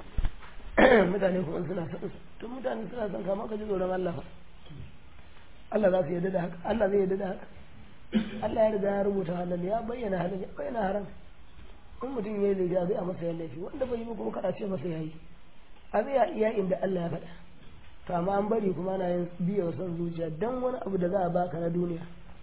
S1: mutane kuma suna son to mutane suna son kama ka ji tsoron Allah fa Allah za su yarda da haka Allah zai yarda da haka Allah ya riga ya rubuta halal ya bayyana halal ya bayyana haram in mutum ya yi laifi a zai a masa ya laifi wanda bai yi ba kuma kada ce masa ya yi a zai iya inda Allah ya faɗa to amma an bari kuma ana yin biya wa son zuciya dan wani abu da za a baka na duniya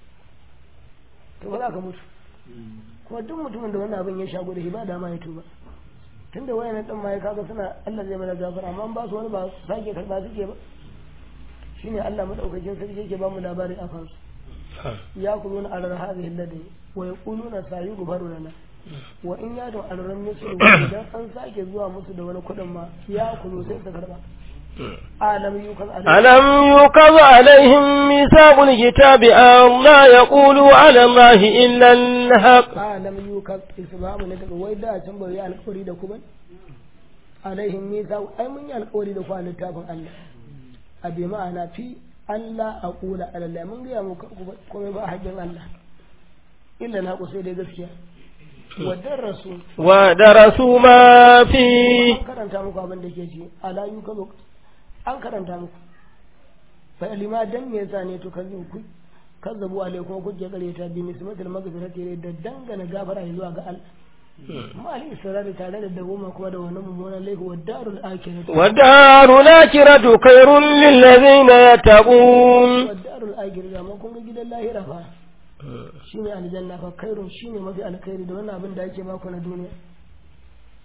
S1: to ba za ka mutu kuma duk mutumin da wannan abin ya shago da shi ba dama ya tuba tunda wayan dan ma ya kaga suna Allah zai mana gafara amma ba su wani ba su sake karba suke ba shine Allah madaukakin sarki yake ba mu labarin a kansu ya kuluna alar hadhihi alladhi wa yaquluna sayughfaru lana wa in yadu alran musu idan an sake zuwa musu da wani kudin ma ya kulu sai su karba alam yukaz
S3: ألم يوقظ عليهم ميثاق الكتاب أن لا يقولوا على الله إلا الحق
S1: alam yukaz isbabu ne daga wai da can bai alƙawari da ku ba alaihim mithaq ai mun yi alƙawari da ku a littafin Allah a bi ma'ana fi Allah a kula alallah mun gaya muku komai ba haƙin Allah illa na ku sai dai gaskiya wadar rasu
S3: ودرسوا ما فيه
S1: an karanta muku abin da ke ci ala yu kazo an karanta muku fa lima dan me yasa ne to kazu ku kazzabu alaikum ku je gare ta bi mismatul magfirati da dangana gafara zuwa ga Allah ma al israri tare da dawoma kuma da wannan mummunan laifi wa darul akhirah
S3: والدار الآخرة خير للذين يتقون
S1: wa darul akhirah amma kun ga gidan lahira fa shine aljanna fa khairun shine mafi alkhairi da wannan abin da ake baku na duniya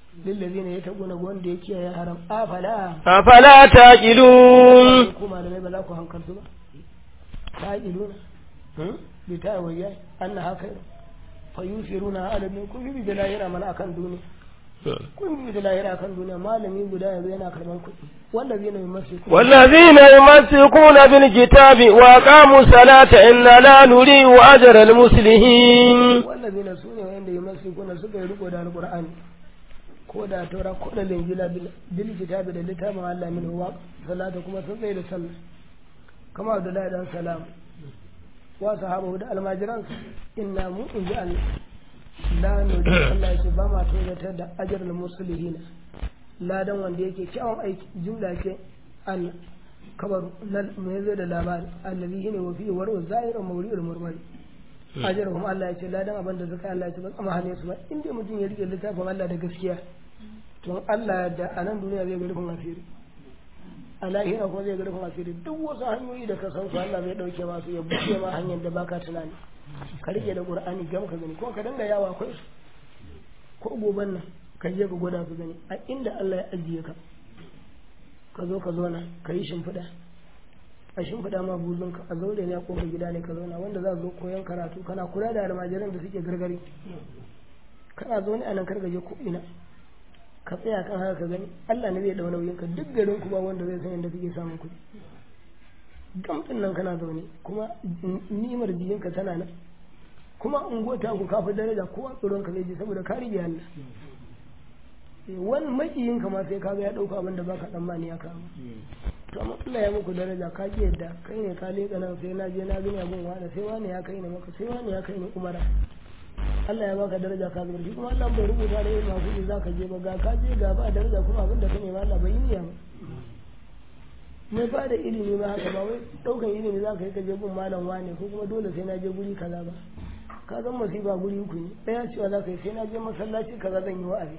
S1: lillazina yataquna wanda ya kiyaye haram afala
S3: أفلا تعقلون
S1: ku malamai ba za ku hankaltu ba taqiluna bi ta wayya anna haka fa yusiruna ala min kun bi da lahira mana akan duniya kun bi da lahira akan duniya malami guda yanzu yana karban kuɗi wallazina yumsiku
S3: والذين يمسكون بالكتاب وأقاموا الصلاة إنا لا نضيع أجر المصلحين
S1: wallazina sune wanda yumsikuna suka yi riko da alqur'ani ko da taura ko da linjila bil kitabi da littafin Allah min wa salata kuma sun tsaye da sallah kama Abdullahi dan salam wa sahabu da almajiran inna mu in ji Allah la nuri Allah ce ba ma tozartar da ajrul muslihin ladan wanda yake kyawun aiki jumla ce Allah kabar nan mai zai da labari allazi ne wa fi waru zahirun mawri'ul murmari ajrahum Allah ya ce ladan abin da suka Allah ya ce ba tsama hane su ba inda mutum ya rike littafin Allah da gaskiya to Allah da a nan duniya zai ga rufin asiri a lahira kuma zai ga rufin asiri duk wasu hanyoyi da ka san su Allah zai dauke masu ya buɗe ma hanyar da baka tunani ka rike da Qur'ani gam ka gani ko ka danga yawa akwai su ko goban nan ka je ka gwada ka gani a inda Allah ya ajiye ka ka zo ka zauna ka yi shimfiɗa a shimfiɗa ma buzunka a zaure ne a kofar gida ne ka zauna wanda za zo koyon karatu kana kula da almajiran da suke gargari kana zaune a nan kargaje ko ina ka tsaya kan haka ka gani Allah ne zai dau nauyin ka duk garin ku ba wanda zai san yadda kake samun kuɗi gamtin nan kana zaune kuma ni'imar jikinka tana nan kuma ungota ku kafa daraja kowa tsoron ka zai ji saboda ka rige Allah wani makiyin ka ma sai ka ga ya dauka abin da baka tsammani ya kawo to amma Allah ya muku daraja ka ki yadda kai ne ka leka nan sai na je na gani abin wani sai wani ya kai ne maka sai wani ya kai ne umara Allah ya baka daraja ka zubar shi kuma Allah bai rubuta da yin masu ne zaka je ba ga ka je ga ba daraja kuma abin da ka nema Allah bai yi niyya ba mai ba da ilimi ma haka ba wai daukan ilimi zaka yi ka je gun malam wane ko kuma dole sai na je guri kaza ba ka zan masifa guri uku ne ɗaya cewa za ka yi sai na je masallaci kaza zan yi wa'azi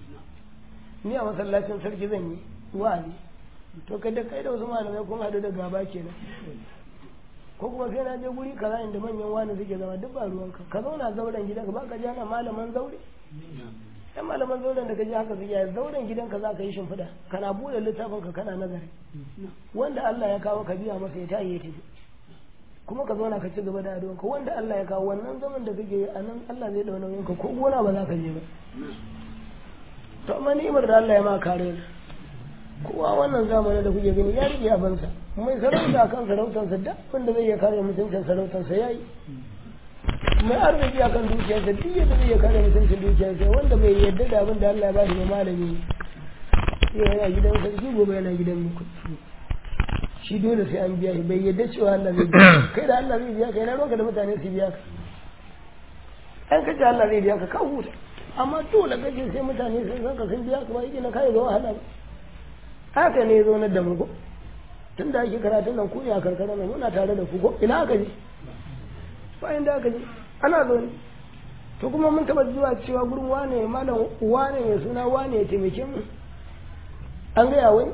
S1: ni a masallacin sarki zan yi wa'azi to kai da kai da wasu malamai kun haɗu da gaba kenan ko kuma sai na je guri kaza inda manyan wani suke zama duk ba ruwanka ka zauna zauren gidanka ba ka ji ana malaman zaure yan malaman zauren da ka ji haka suke a zauren gidanka za ka yi shimfiɗa kana buɗe littafin ka kana nazari wanda Allah ya kawo ka biya masa ya tayi ya tafi kuma ka zauna ka ci gaba da addu'anka wanda Allah ya kawo wannan zaman da kake yi a nan Allah zai ɗau nauyinka ko gona ba za ka je ba to amma ni'imar da Allah ya ma kare ni kowa wannan zamanin da kuke gani ya rike abansa mai sarauta kan sarautarsa da wanda zai iya kare mutuncin sarautarsa ya yi mai arziki akan dukiyarsa duk yadda zai iya kare mutuncin dukiyarsa wanda bai yadda da abin da Allah ya ba shi ne malami sai yana gidan sarki gobe yana gidan muku shi dole sai an biya shi bai yadda cewa Allah zai biya kai da Allah zai biya ka yana roka da mutane su biya ka an kace Allah zai biya ka ka huta amma dole kace sai mutane sun san ka sun biya ka ba yake na kai ga wahala ba haka ne zo na da mu tun da ake karatun nan ku ne a karkara nan muna tare da ku ko ina aka je bayan da aka je ana zo ne to kuma mun taba zuwa cewa gurin wane malam wane mai suna wane ya taimake mu an gaya wani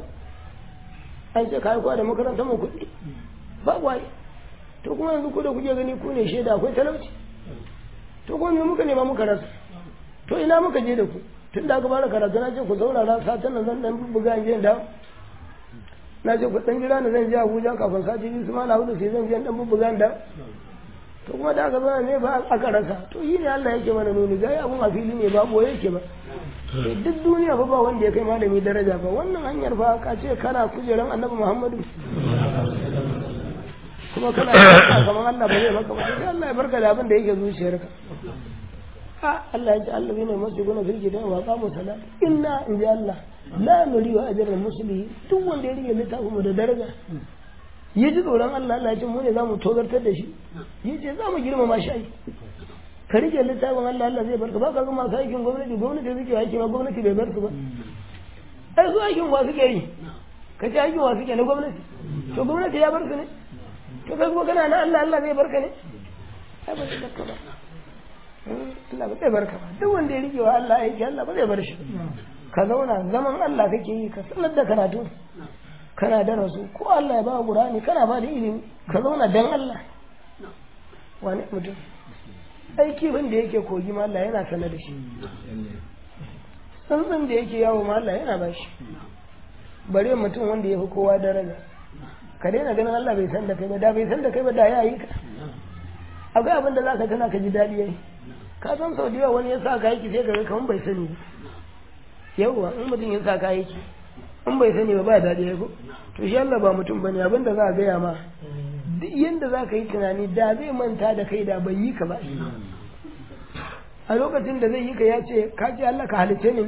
S1: an ce kai kuwa da makarantar mu kuɗi ba wai to kuma yanzu ku da kuke gani ku ne shaida akwai talauci to kuma me muka nema muka rasa to ina muka je da ku tun da aka fara karatu na ce ku saurara satin nan zan dan buga in je da na ce ku dan jira na zan je Abuja kafin sati biyu su ma na hudu sai zan je dan buga da to kuma da aka zo ne ba aka rasa to yi ne Allah yake mana nuni ga abun a fili ne ba boye yake ba duk duniya fa ba wanda ya kai malami daraja ba wannan hanyar fa ka ce kana kujeran Annabi Muhammadu kuma kana kamar Allah ba zai maka ba sai Allah ya barka da abin da yake zuciyarka Allah ya ce Allah ne masu guna firki da wa qamu salat inna in ji Allah la nuri wa ajral muslimin duk wanda ya rike littafin mu da daraja ya ji tsoron Allah Allah ya ce mu ne zamu tozartar da shi ya ce za mu girmama shi ai ka rike littafin Allah Allah zai barka ba ka ga masu aikin gwamnati gwamnati suke aiki ma gwamnati bai bar su ba ai su aikin wa suke yi ka ce aikin wa suke na gwamnati to gwamnati ya bar su ne to kai kuma kana na Allah Allah zai barka ne ai ba zai barka ba Allah ba zai barka ba duk wanda ya rike wa Allah aiki Allah ba zai bar shi ka zauna zaman Allah kake yi ka sanar da karatu kana da rasu ko Allah ya ba Qur'ani kana ba da ilimi ka zauna dan Allah wani mutum aiki wanda yake kogi ma Allah yana sanar da shi tsuntsun da yake yawo ma Allah yana bashi bare mutum wanda ya fi kowa daraja ka daina ganin Allah bai san da kai ba da bai san da kai ba da ya yi ka akwai abin da za ka tana ka ji daɗi yayi ka san sau da yawa wani ya sa ka aiki sai ka ga kamar bai sani ba yawwa in mutum ya sa ka aiki in bai sani ba ba daɗi ya ko to shi Allah ba mutum bane abin da za a gaya ma duk yanda za ka yi tunani da zai manta da kai da bai yi ka ba a lokacin da zai yi ka ya ce ka ce Allah ka halice ni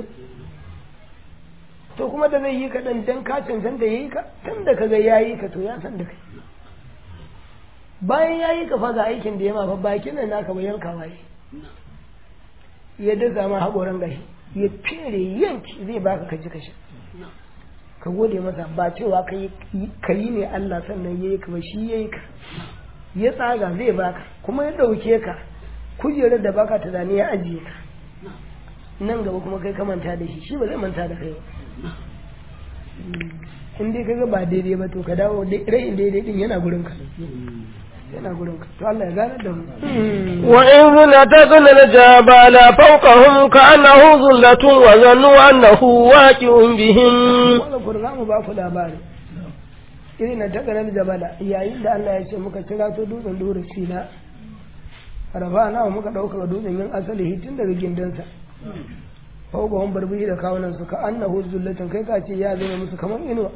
S1: to kuma da zai yi ka dan dan ka cancanta yayi ka tun da kaga yayi ka to ya san da kai bayan yayi ka fa ga aikin da ya ma fa bakin nan naka ba yanka waye ya dasa ma hakoran gashi ya fere yanki zai baka ka ji kashi ka gode masa ba cewa ka yi ne Allah sannan yayi ka ba shi yayi ka ya tsaga zai baka kuma ya dauke ka kujerar da baka tunani ya ajiye ka nan gaba kuma kai ka manta da shi shi ba zai manta da kai ba in dai kaga ba daidai ba to ka dawo rayin daidai din yana gurin ka yana gurin ka to Allah ya gane da mu
S3: wa in zinataqna al-jabala fawqahum ka'annahu zullatun wa zannu annahu waqi'un bihim
S1: wannan kun za mu ba ku labari irin na tagana jabala yayin da Allah ya ce muka kira to dutsen dore sina rafa na muka dauka dutsen yin asali tun daga gindansa fawqahum barbihi da kawunan su ka annahu zullatun kai ka ce ya zama musu kamar inuwa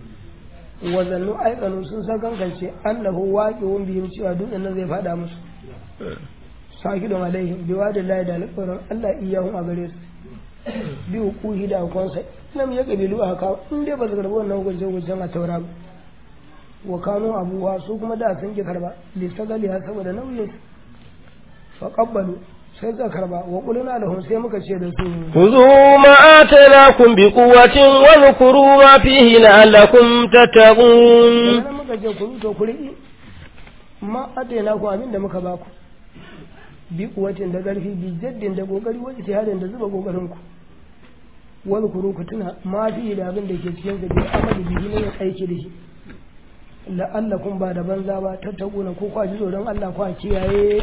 S1: wa zannu aikanu sun san kankance annahu waqi'un bihim cewa dutsen nan zai fada musu sakidun alaihim bi wadillahi da alƙawarin Allah iyahum a gare su bi hukuhi da hukunsa lam ya kabilu a haka in dai ba su karɓi wannan hukuncin hukuncin a taura ba wa kanu abuwa su kuma da sun ki karba listagali ha saboda nauyin fa qabbalu sai suka karba wa qulna lahum sai muka ce da su
S3: خذوا ما آتيناكم بقوة واذكروا ما فيه لعلكم تتقون
S1: sannan muka ce ku to ku riƙi ma atena ku abin da muka baku bi kuwatin da ƙarfi bi jaddin da ƙoƙari wajen jihadin da zuba ƙoƙarin ku wani kuru ku tuna ma fi da abin da ke cikin sa bi amali bihi ne aiki da shi la'allakum ba da banza ba tattakuna ko kwa ji tsoron Allah kwa kiyaye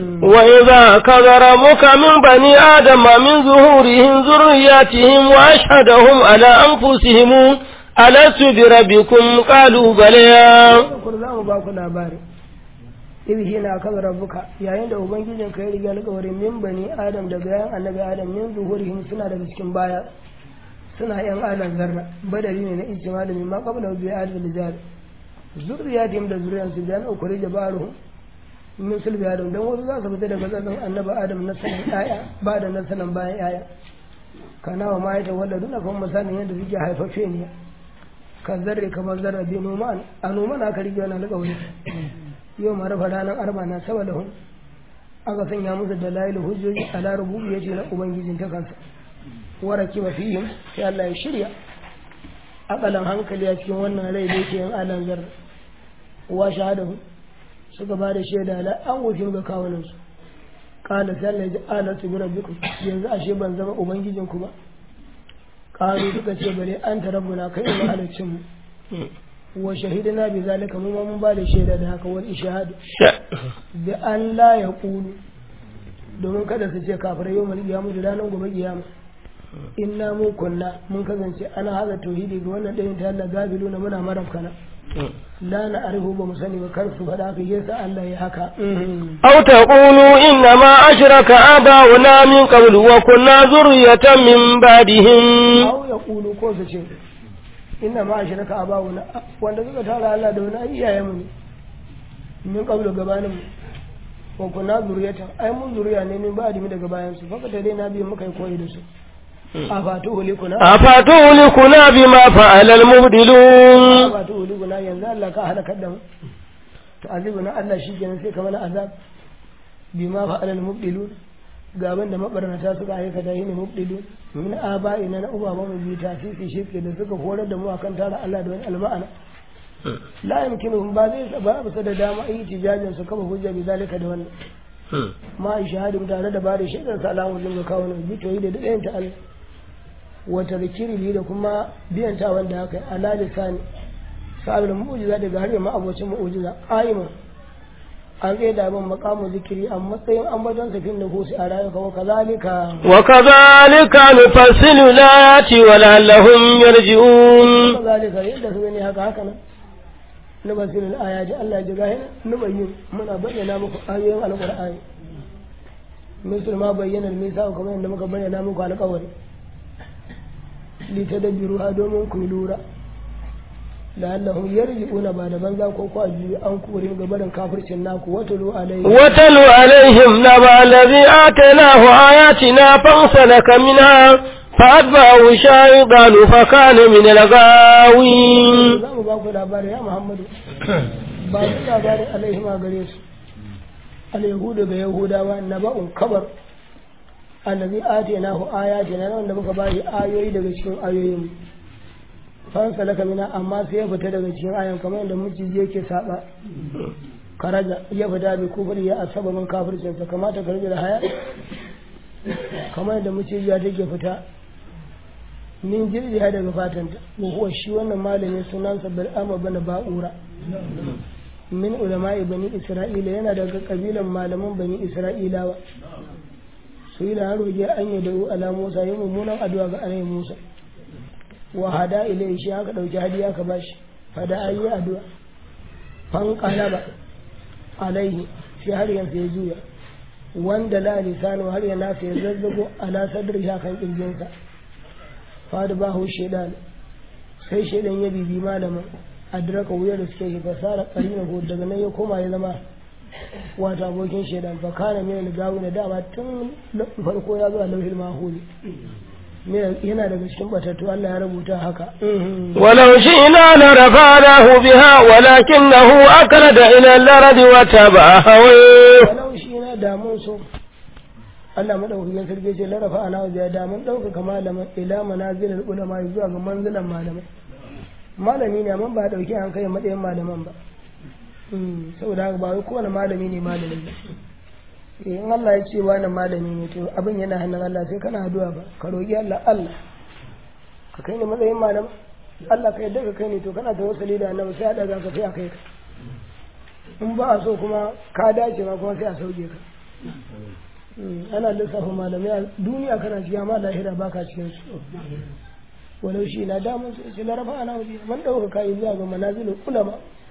S3: وإذا أخذ ربك من بني آدم من ظهورهم ذرياتهم وأشهدهم على أنفسهم ألست بربكم قالوا بلى
S1: kur za mu ba ku labari idh hina kaza rabbuka yayin da ubangijin ka ya riga alƙawarin min bani adam daga yan annabi adam min zuhurihim suna daga cikin baya suna yan adam zarra badari ne na ijtima da mimma qabla bi adam rijal zurriyatihim da zuriyansu da an ukuri jabaruhum min sulbi adam dan wasu za su fita daga tsatsan annabi adam na sanin aya ba da na sanin bayan aya kana wa ma ya tawalla duna kuma misalin yadda suke haifaffe ne ka zarre kamar zarra bi noman a noman aka rige wani alƙawari yau ma rafa ranar arba na saboda hun aka sanya musu da layilu hujjoji a larabu ya ce na ubangijin ta kansa wara kiba fihim sai Allah ya shirya akalan hankali a cikin wannan rai da yake yin alan zarra wa shahadahu suka ba da shaida la an wuce ga kawunansu kala sai Allah ya ji alatu bi rabbikum yanzu ashe ban zama ubangijinku ba qalu suka ce bare an ta rabbuna kai ne halaccin mu wa shahidina bi zalika mu ma mun ba da shaida da haka wal ishhad bi an la yaqulu domin kada su ce kafirai yau mal kiyamu da ranar gobe kiyama inna mu kunna mun kasance ana haza tauhidi ga wannan dayin ta Allah gabiluna muna marafkana la na arihu ba mu sani ba kar su faɗa haka yasa Allah ya haka
S3: أو تقولوا إنما أشرك آباؤنا من قبل وكنا ذرية من بعدهم
S1: aw ya kulu ko su ce inna ma ashraka abawuna wanda suka tara Allah da wani ai iyayen mu ne min qablu gabanin mu wa kunna zuriyatan ai mun zuriya ne min ba'di mu daga bayan su faka dai na biyu muka yi koyi da su a fatu hulikuna
S3: أفتهلكنا بما فعل المبدلون
S1: a fatu hulikuna yanzu Allah ka halakar da mu to azibuna Allah shi kenan sai ka mana azab bima fa'ala al-mubdilun gaban da mabarnata suka aikata yi ne mubdilun min aba'ina na uba mu bi tasisi shirke da suka horar da mu akan tara Allah da wani alma'ana la yumkinu ba zai ba bisa da dama yi tijajin su kama hujja bi zalika da wannan ma shahadu tare da bada shaidar salamu din ga kawo ne bi toyi da dayan ta Allah wa tadhkiri da kuma biyan ta wanda haka ala lisani sa'abul mu'jiza daga har ma abocin mu'jiza qa'iman an tsaye da abin makamu zikiri a matsayin ambaton safin da husi a rayuka wa kazalika
S3: وكذلك نفصل الآيات ولعلهم يرجعون
S1: kazalika yadda su gani haka haka nan na basirin ayaji Allah ji gahi na bayyin muna bayyana muku ayoyin alqur'ani misal ma bayyana misa kamar yadda muka bayyana muku alƙawari li tadabbiru ha domin ku lura la'allahum yarji'una ba da banza ko ko ajiyu an kore gabarin kafircin naku watulu alaihi
S3: وتل عليهم نبأ الذي آتيناه آياتنا فانسلك منها فأتبعه الشيطان فكان من الغاوين
S1: za mu ba ku labari ya muhammadu ba su labarin alaihi ma gare su al-yahudu ga yahudawa na ba'un kabar allazi atinahu ayatina na wanda muka ba shi ayoyi daga cikin ayoyin mu fan salaka mina amma sai ya fita daga cikin ayan kamar yadda miciji yake saba karaja ya fita bi kufri ya asababin kafircin sa kamata ka rage da haya kamar yadda miciji ya take fita min jirgiya daga fatanta wa huwa shi wannan malamin sunansa bil'ama bana ba'ura min ulama'i bani isra'ila yana daga kabilan malaman bani isra'ilawa su yi da roge an yi da'u ala musa yi mummunan addu'a ga anai musa wa hada ilai shi aka dauki hadiya ka bashi fada an yi addu'a fan qalaba alaihi shi har yanzu ya juya wanda la lisanu har ya nasa ya zazzago ala sadri kan kirjinsa fada bahu shaidan sai shaidan ya bibi malamin adraka wuyar da suke shi fasara karina ko daga nan ya koma ya zama wata abokin shaidan fa kana min gawi da dama tun farko ya zo a lauhil mahuli yana daga cikin batattu Allah ya rubuta haka
S3: ولو شئنا لرفعناه بها ولكنه أكرد إلى الأرض وتبع هويه
S1: walau shi na damun so Allah madaukakin sarki ce larafa ana wajen damun ɗaukaka malamin ila manazilul ulama zuwa ga manzilan malamai malami ne amma ba dauki an kai matsayin malaman ba saboda haka ba wai kowane malami ne malami ba in Allah ya ce wani malami ne to abin yana hannun Allah sai kana addu'a ba ka roƙi Allah Allah ka kai ne matsayin malama Allah ka yadda ka kai ne to kana tawassuli da annabi sai a daga ka sai a kai ka in ba a so kuma ka dace ma kuma sai a sauke ka ana lissafa malamai a duniya kana cikin amma lahira ba ka cikin su walau shi na damun su ce larafa ana waje man ɗauka kayi zuwa ga manazilin ulama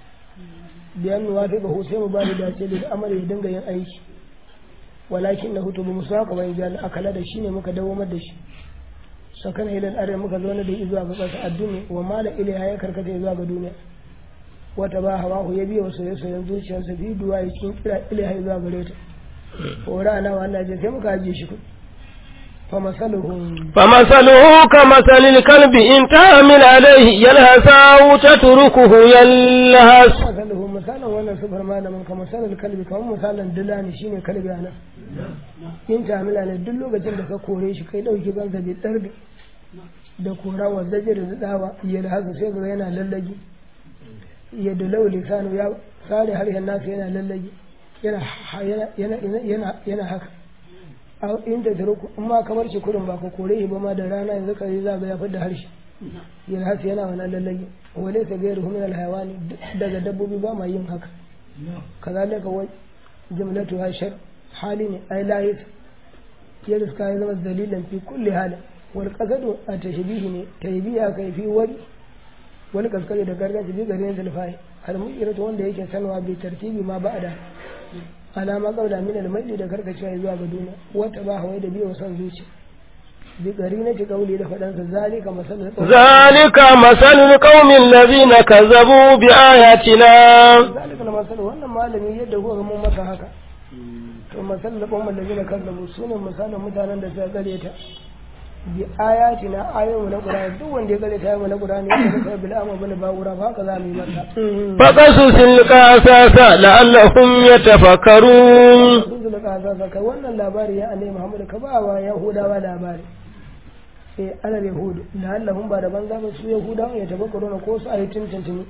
S1: biyan nuwa ta ga sai mu ba da dace da amara ya dinga yin aiki walakin na hutu ba mu sa ka bayan jani akala da shi ne muka dawamar da shi sakana ilal arewa muka zo da zuwa ga ƙasa addini wa mala ilaiha ya karkata zuwa ga duniya wata ba hawa ya biya wa soye-soyen zuciyarsa fi duwa ya cikin kira ilaiha zuwa gare ta hora na wa Allah je sai muka ajiye shi fa masaluhu
S3: فمثله كمثل الكلب إن تعمل عليه يلهث أو تتركه يلهث
S1: masaluhu misalin wannan sufar malamin ka misalin kalbi kamar misalin dila ne shine kalbi ana in ta amila ne duk lokacin da ka kore shi kai dauki bansa bai tsarga da kora wa zaje da dawa ya da haka sai ga yana lallage ya da lau lisanu ya sare harshen nasa yana lallage yana yana yana yana haka a inda da ruku in ma kamar shi kurin ba ka kore shi ba ma da rana yanzu ka yi zaga ya fidda harshe ya haka yana wannan lallage wale ta gairu min alhayawani daga dabbobi ba ma yin haka kazalika wa jumlatu hashar hali ne ai lahis ya riska ya zama dalilan fi kulli halin wal qasadu a tashbihi ne taybiya kai fi wani wani kaskare da gargaji bi garin zulfai al mu'iratu wanda yake sanwa bi tartibi ma ba'da alama qabla min al maili da karkacewa zuwa ga duniya wata ba hawai da biyo san zuci bi gari na ci kauli da fadansa zalika masalul
S3: ذلك مثل القوم الذين كذبوا بآياتنا
S1: zalika na masal wannan malami yadda kuka ga mun masa haka to masal da qawmal ladina kazzabu sunan misalin mutanen da suka gare ta bi ayatina ayoyin na qur'ani duk wanda ya gare ta ayoyin na qur'ani ya ga bil amma bane ba wura ba haka za mu yi masa
S3: فقصص القصص لعلهم يتفكرون
S1: sun da kaza kai wannan labari ya annabi Muhammad ka ba wa yahudawa labari eh ana yahudu la'allahum ba da banza ba su yahudawa ya tabakkaru na ko su ayi tintintini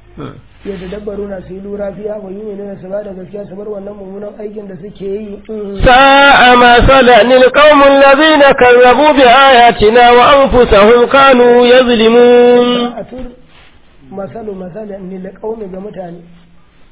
S1: ya tadabbaru na su yi lura fiya wa yi ne su ba da gaskiya su bar wannan mummunan aikin da suke yi
S3: ساء مثلا القوم الذين كذبوا بآياتنا وأنفسهم كانوا يظلمون
S1: a tur masalu masalan ni da kaumi ga mutane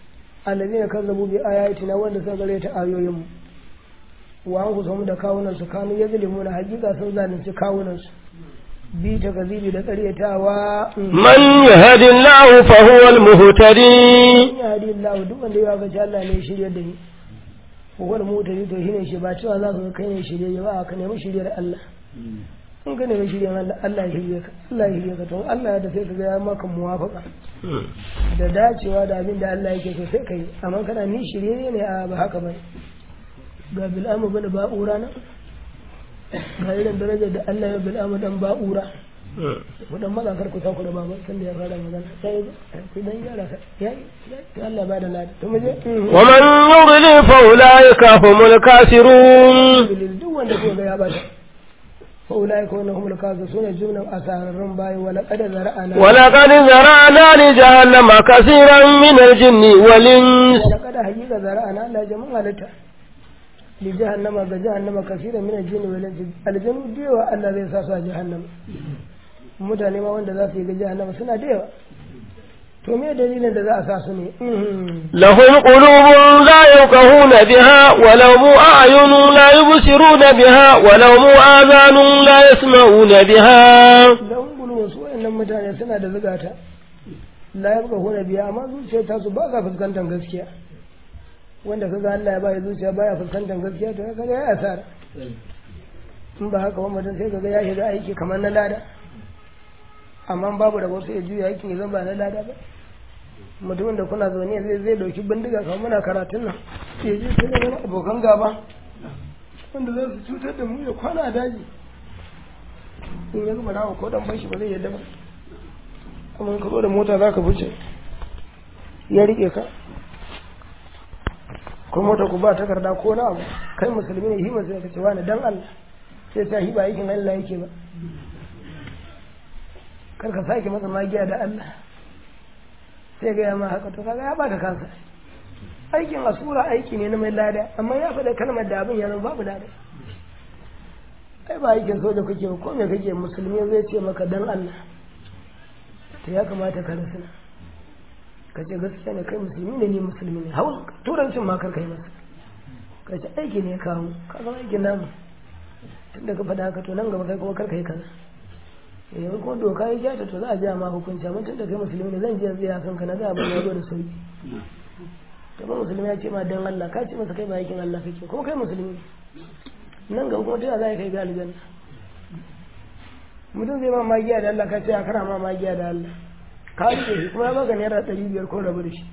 S1: allazina kazzabu bi ayatina wanda suka gare ta ayoyin mu wa an kusa da kawunan su kanu yazlimuna hakika sun zalunci kawunan su bi ta gazibi da ƙaryatawa
S3: من يهد الله فهو المهتدي
S1: in ya hadi Allah duk wanda ya ga Allah ne shirye da ni wal mutari to shine shi ba cewa za ka ga kai ne shirye ba ka nemi shiryar Allah in ka nemi shiryar Allah Allah ya shirye ka Allah ya shirye ka to Allah ya da sai ka ga ya maka muwafaka da dacewa da abin da Allah yake so sai kai amma kana ni shirye ne a ba haka ba ga bil'amu bin ba'ura nan ga irin darajar da Allah ya bil'amu dan ba'ura wadan maza kar ku sauku da baba san da ya fara magana sai ku dan gyara ka yayi yayi Allah ba da lada to muje
S3: ومن يضلل فأولئك هم الكافرون
S1: duk wanda ko ga ya bata fa ulai ko humul kazu sune jumlan asararrun bayi wala qad zara'ana
S3: ولقد ذرأنا لجهنم كثيرا من الجن والإنس
S1: wala qad haqiqa zara'ana Allah ya jama'a halitta li jahannama ga jahannama kaseeran min al-jinn wal ins aljannu diwa Allah zai sa su a jahannama mutane ma wanda za su yi ga jahannama suna da yawa to me dalilin da za a sa su ne
S3: لهم قلوب لا يفقهون بها ولهم أعين لا يبصرون بها ولهم آذان لا يسمعون بها
S1: lahun gulwun su wayannan mutane suna da zugata la yabqa huna biya amma zuciyar ta su ba sa fuskantar gaskiya wanda kaga Allah ya bai zuciya baya fuskantar gaskiya to kaga ya asara in ba haka ba mutum sai kaga ya shiga aiki kamar na lada amma babu da wasu ya juya aikin ya zama ba na lada ba mutumin da kuna zaune zai zai dauki bindiga kamar muna karatun nan ya je sai da wani abokan gaba wanda za su cutar da mu ya kwana a daji in ya gama rawa ko dan bashi ba zai yadda ba kuma in ka zo da mota za ka fice ya rike ka ko mota ku ba takarda ko na abu kai musulmi ne hima sai ka ce wani dan Allah sai ta hiba aikin Allah yake ba kar ka sake masa magiya da Allah sai ga yamma haka to kaga ya baka kansa aikin asura aiki ne na mai lada amma ya faɗa kalmar da abin ya zama babu lada ai ba aikin soja kake ba ko me kake musulmi zai ce maka dan Allah to ya kamata ka rasu ka ce gaskiya ne kai musulmi ne ni musulmi ne hawan turancin ma kar kai masa ka ce aiki ne ya kawo ka zama aikin namu tunda ka faɗa haka to nan gaba kai kuma kar kai kaza yanzu kuma doka ya kyata to za a ja ma hukunci amma tunda kai musulmi ne zan je zai ya kanka na ga abin ya zo da sauki to ba musulmi ya ce ma dan Allah ka ce masa kai ba aikin Allah kake kuma kai musulmi ne nan gaba kuma ta za a kai ga aljanna mutum zai ma magiya da Allah ka ce a kana ma magiya da Allah ka rike shi kuma ya baka naira ɗari biyar ko rabu da shi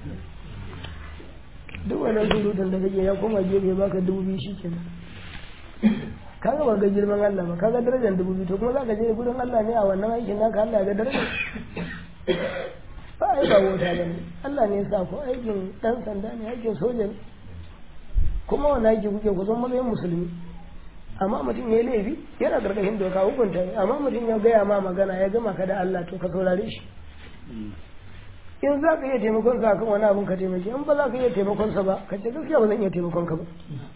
S1: duk wannan surutun da kake ya koma gefe ya baka dubu biyu shi kenan ka ga ba ga girman Allah ba ka ga darajar dubu biyu to kuma za ka je gurin Allah ne a wannan aikin naka Allah ya ga darajar ba ai ba wata ba ne Allah ne ya sa ku aikin dan sanda ne aikin soja ne kuma wani aiki kuke ku zama matsayin musulmi amma mutum ya yi laifi yana gargashin doka hukunta ne amma mutum ya gaya ma magana ya gama ka da Allah to ka saurare shi in za ka iya taimakon sa kan wani abun ka taimake in ba za ka iya taimakon sa ba ka ce gaskiya ba zan iya taimakon ka ba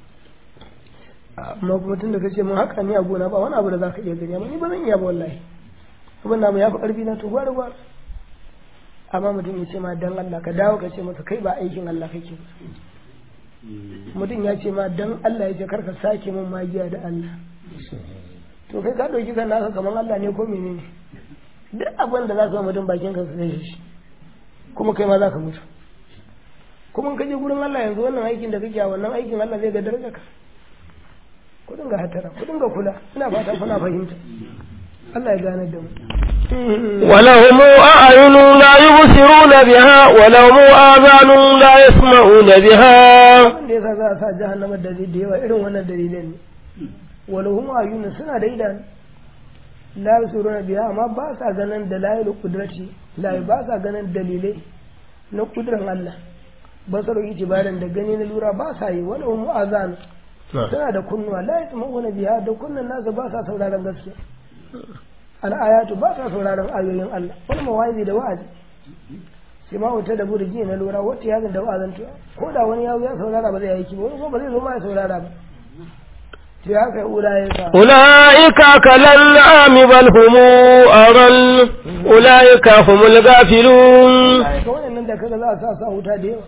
S1: amma kuma tun da ka ce mun haka ni a gona ba wani abu da za ka iya gani amma ni ba zan iya ba wallahi abin da mu ya fi karfi na to gwara gwara amma mutum ya ce ma dan Allah ka dawo ka ce masa kai ba aikin Allah kake ba mutum ya ce ma dan Allah ya ce karka sake min magiya da Allah to kai ka dauki kan naka kamar Allah ne ko menene duk abin da za ka mutum bakin ka sai shi kuma kai ma za ka mutu kuma ka je gurin Allah yanzu wannan aikin da kake a wannan aikin Allah zai ga daraja ka ku dinga hatara ku dinga kula ina fata kuna fahimta Allah ya gane da mu
S3: ولهم أعين لا يبصرون بها ولهم آذان لا يسمعون بها
S1: wanda yasa za a sa jahannama da da yawa irin wannan dalilan ne walahum ayunun suna da idanu la yusuruna biha amma ba sa ganin dalailul qudrati la ba sa ganin dalilai na kudran Allah basaru itibaran da gani na lura ba sa yi walahum azan suna da kunnuwa la yasma'una biha da kunnan nasu ba sa sauraron gaskiya al'ayatu ba sa sauraron ayoyin Allah wani mawazi da wa'azi sai ma wuta da burji na lura wata yazin da wa'azin ko da wani yazo ya saurara ba zai aiki ba wani ko ba zai zo ma ya saurara ba to ya kai ulaika
S3: أولئك كالأنعام بل هم أضل أولئك هم الغافلون
S1: ulaika wannan da kaga za a sa sa wuta da yawa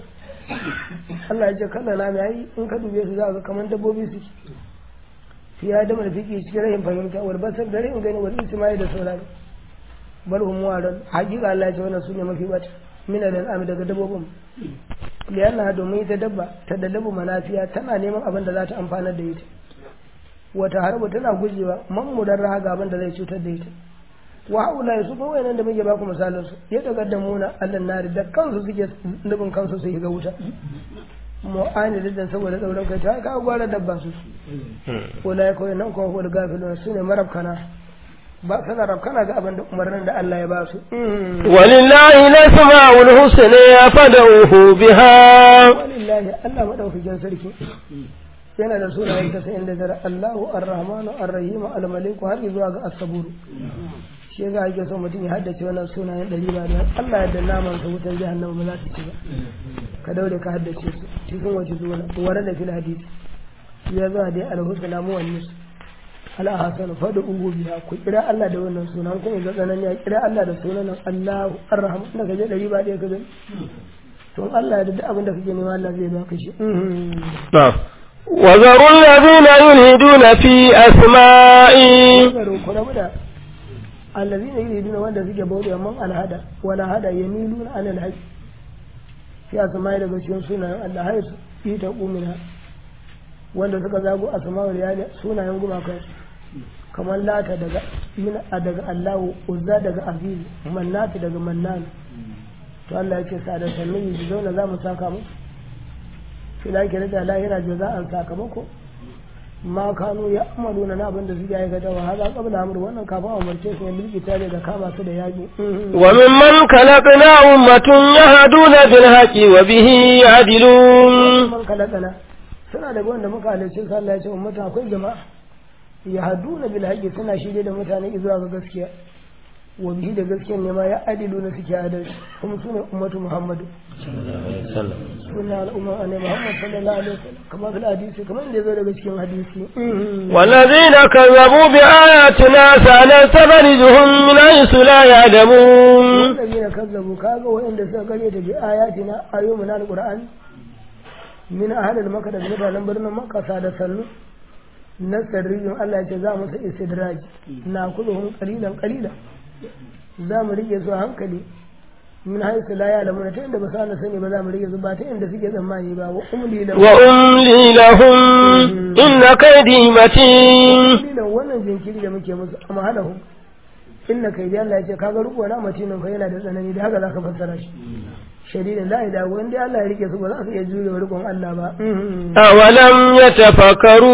S1: Allah ya ce kalla na mai in ka dube su za ka kamar dabbobi suke fiya da marfiki cikin rahin fahimta wal basar da rahin gani wal isma'i da saurari bal hum waran hakika Allah ya ce wannan sune mafi bata min al ami daga dabbobin liyanna domin ita dabba ta da dabba manafiya tana neman abin da za ta amfanar da ita wata harba tana gujewa man mudarra ga abin da zai cutar da ita wa haula su ko wayannan da muke baku misalan su ya taqaddamuna allan nari da kansu suke nubin kansu su shiga wuta mu'ani da saboda tsauran kai ta ka gwara dabba su wala ya koyi nan kuma wal gafilun su ne marabkana ba sana rabkana ga abin da umarnin da Allah ya ba su
S3: walillahi lasma'ul husna fad'uhu biha
S1: walillahi Allah madaukakin sarki yana da sunayen ta sayin da dare Allahu Ar-Rahmanu Ar-Rahim Al-Malik har zuwa ga As-Sabur shi yasa ake so mutum ya haddace wannan sunayen ɗari ba da Allah yadda naman sa wutar jahannama ba za ta ci ba ka daure ka haddace su cikin wace zuwa wara da fil hadisi ya zo dai al-husna muwannis al-hasan fadu ugu biya ku kira Allah da wannan sunan kun ga tsanan ya kira Allah da sunan Allahu Ar-Rahman da kaje ɗari ba ɗaya ka gani to Allah ya da abin da kake nema Allah zai baka shi
S3: وذروا الذين يلهدون في أسمائي
S1: الذين يريدون وان suke bauta man alhada wala hada yamiluna an alhaq fi asma'i daga cikin sunayen Allah hayy fi ta umina wanda suka zago asma'ul yali sunayen gumaka kamar lata daga min daga Allahu uzza daga aziz mannati daga mannan to Allah yake sa da sannan yi zauna za mu saka mu fila ke da lahira jaza'an sakamako ma kanu ya amalu na abin da suke aikata wa haza qabla amr wannan kafin umarce su ne bilki tare da kama su da yaki
S3: wa mimman khalaqna ummatun yahduna bil haqqi wa bihi ya'dilun
S1: man khalaqna suna daga wanda muka halicce su Allah ya ce ummata akwai jama'a yahduna bil haqqi suna shirye da mutane zuwa ga gaskiya wa bihi da gaskiyar ne ma ya adilu na suke adalci kuma su ne ummatu muhammadu suna al'umma ne muhammad sallallahu alaihi wasallam kamar fil hadisi kamar inda zo daga cikin hadisi
S3: والذين كذبوا بآياتنا سنستخرجهم من حيث لا يعلمون
S1: والذين كذبوا كاغا وإن suka kare ta bi ayatina ayoyi na alqur'ani min ahlil makka da mutanen birnin makka da sannu na sarrijin Allah ya ce za mu sa istidraj na kuduhum qalilan qalilan za mu rike su a hankali min haisu la ya lamuna ta inda ba sa sani ba za mu rike su ba ta inda suke tsammani ba wa umli lahum
S3: wa umli lahum inna kaydi matin
S1: umli lahum wannan jinkiri da muke musu amma halahum inna kaydi Allah ya ce kaga ruko na matinin fa yana da tsanani da haka zaka fassara shi shadidin la ilaha wanda Allah ya rike su ba za su iya jure rikon Allah ba
S3: awalam yatafakkaru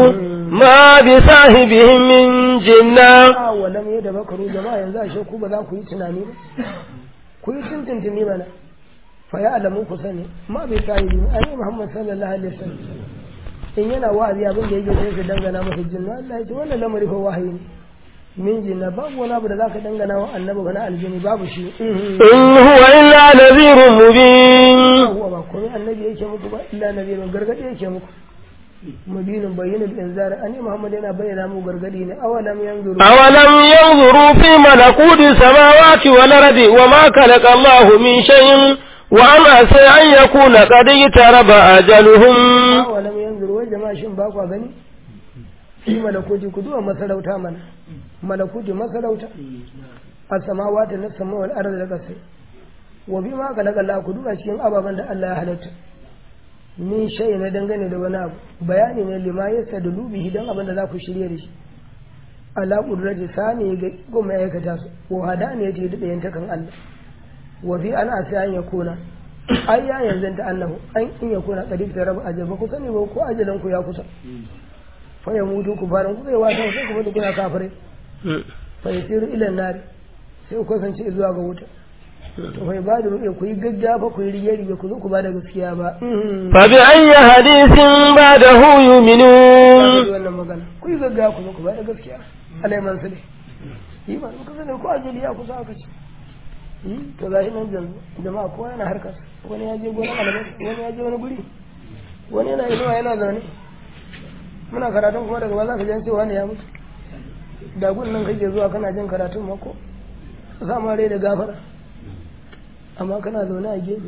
S3: ma bi sahibihim min jinna
S1: awalam yatafakkaru jama'a yanzu ashe ku ba za ku yi tunani ba ku yi tuntuntuni mana fa ya alamu ku sani ma bi sahibi annabi Muhammad sallallahu alaihi wasallam in yana wa'azi abin da yake sai ka dangana masa jinna Allah ya ce wannan lamari fa wahayi ne min jinna babu wani abu da zaka dangana wa annabi wani aljini babu shi
S3: in huwa illa nadhirun mubin
S1: huwa ba komai annabi yake muku ba illa nadhirun gargadi yake muku mubinin bayyana inzar ani muhammad yana bayyana mu gargadi ne awalam yanzuru
S3: awalam yanzuru fi malakuti samawati wal ardi wama khalaqa Allahu min shay'in wa ama sai an yakuna qad taraba ajaluhum
S1: awalam yanzuru wai jama'a shin ba ku gani fi malakuti ku duwa masarauta mana malakuti masarauta a samawati na sama wal ardi da kasai wa bi ma khalaqa Allah ku duba cikin ababen da Allah ya halatta min shay na dangane da wani abu bayani ne lima yasa da lubihi dan abin da za ku shirye da shi ala qudrati sani ga goma ya aikata su wa hadani ya ce da ɗayan takan Allah wa fi ana sai an yakuna ai ya yanzu ta annahu an in yakuna qadir ta rabu ajal ba ku sani ba ko ajalan ku ya kusa fa ya mutu ku faran ku kai wata sai ku mutu kuna kafire fa yasiru ila nari sai ku kasance zuwa ga wuta to fa ba da ruɗe ku yi gaggafa ku yi rige rige ku zo ku ba da gaskiya ba
S3: fa bi ayyi hadithin ba'dahu yu'minun
S1: wannan magana ku yi gaggafa ku zo ku ba da gaskiya alai man sule yi ba ku sani ko ajali ya kusa aka ce to ga shi nan jama'a kowa yana harkar wani ya je gonar alamai wani ya je wani guri wani yana inuwa yana zaune muna karatun kuma daga ba za ka jan cewa ne ya mutu da gun nan kake zuwa kana jin karatun mako sama rai da gafara amma kana zaune a gefe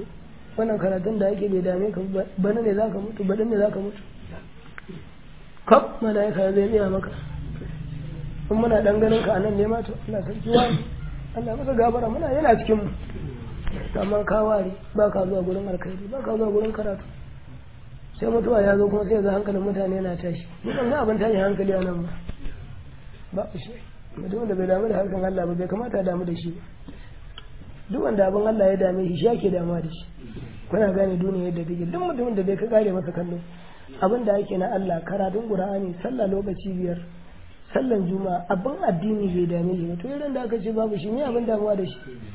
S1: wannan karatun da ake bai dame ka ba bana ne za ka mutu baɗin ne za ka mutu kaf mala'ika zai tsaya maka in muna dan ganin ka anan ne ma to Allah sarki wani Allah masa gabara muna yana cikin mu amma ka ware ba ka zuwa gurin alkhairi ba ka zuwa gurin karatu sai mutuwa ya zo kuma sai ga hankalin mutane yana tashi ni ban ga abin tashi hankali a nan ba ba shi mutum wanda bai damu da harkan Allah ba bai kamata ya damu da shi ba duk wanda abin Allah ya dame shi shi ake damuwa da shi kuna gane duniya yadda take duk mutumin da bai ka kare masa kallo abin da ake na Allah karatun Qur'ani sallah lokaci biyar sallan juma'a abin addini bai dame shi ba to irin da aka ce babu shi ne abin damuwa da shi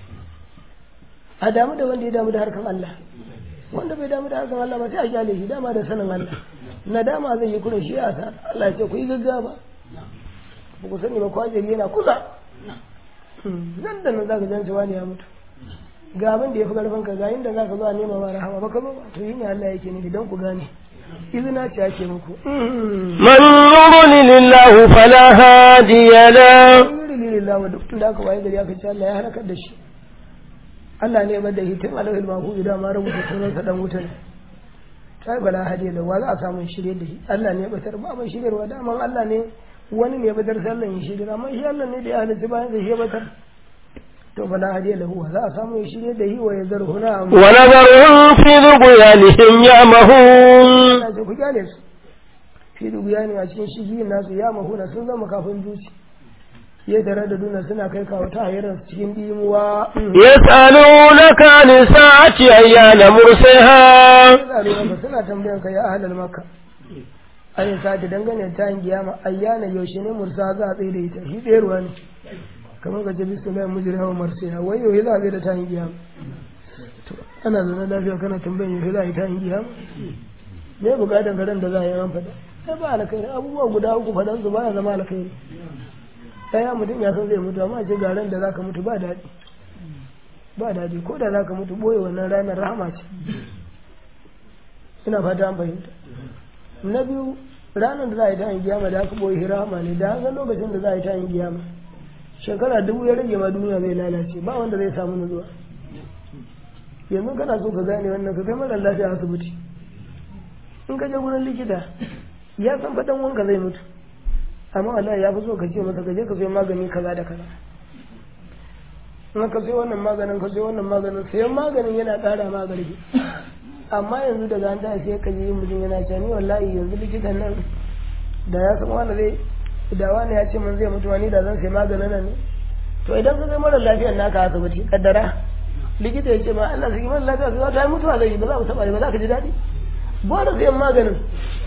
S1: a damu da wanda ya damu da harkan Allah wanda bai damu da harkan Allah ba sai a kyale shi dama da sanin Allah nadama zai yi kurin shi a sa Allah ya ce ku yi gaggawa ba ku sani ba kwajiri yana kusa nan da nan za ka jance wani ya mutu ga abin da ya fi karfin ka ga inda za ka zo a nema ma rahama ba ka zo to yi ne Allah yake nufi don ku gane izina ce ake muku
S3: من يضلل الله فلا هادي له
S1: alhamdulillah wa duk da aka waye gari aka ce Allah ya halakar da shi Allah ne ba da hitin alawil mahu idan ma rubuta sunansa dan wuta ne sai bala hadiya da wa za a samu shirye da shi Allah ne batar ba ban shiryarwa da amma Allah ne wani ne batar sai Allah ya shirye amma shi Allah ne da ya halitta bayan da shi ya batar to bala hadiya lahu wa za a samu ya shirye da shi wa ya zarhuna amma
S3: ونذرهم في ذغيانهم يعمهون
S1: Allah ce ku kyale su fi dubiya ne a cikin shigi nasu ya mahuna sun zama kafin zuci ya tare da duna suna kai kawo ta hayar cikin dimuwa
S3: يسألونك عن الساعة أيان مرسها
S1: ka suna tambayan ka ya ahlal makka ayin sati dangane ta yin kiyama ayyana yaushe ne mursa za a tsaye da ita shi tsayarwa ne kamar ka ce bismillah mujri hawa marsiya wai yau za a tsaye da ta yin kiyama to ana zaune lafiya kana tambayan yaushe za a yi ta yin kiyama me bukatan karen da za a yi an faɗa sai ba alkhairi abubuwa guda uku faɗan su baya zama alkhairi ɗaya mutum ya san zai mutu amma ce ga ran da zaka mutu ba daɗi ba daɗi ko da zaka mutu boye wannan ranar rahama ce ina fata an fahimta na biyu ranar da za a yi ta yin giyama da aka boye rahama ne da haka lokacin da za a yi ta yin giyama shekara dubu ya rage ma duniya zai lalace ba wanda zai samu nutsuwa yanzu kana so ka gane wannan ka kai mara lafiya asibiti in ka je gurin likita ya san faɗan wanka zai mutu amma wallahi ya fi so ka ce masa ka je ka sayi magani kaza da kaza in ka sayi wannan maganin ka sayi wannan maganin sayan maganin yana ƙara ma ƙarfi amma yanzu daga an tashi sai ka je mutum yana cewa ni wallahi yanzu likitan nan da ya san wani zai da wani ya ce min zai mutu wani da zan sayi maganin nan ne to idan ka kai mara lafiyar naka asibiti kaddara likita ya ce ma Allah sai mara lafiya sai ta yi mutuwa zai yi ba za mu taɓa ba za ka ji daɗi ba da sayan maganin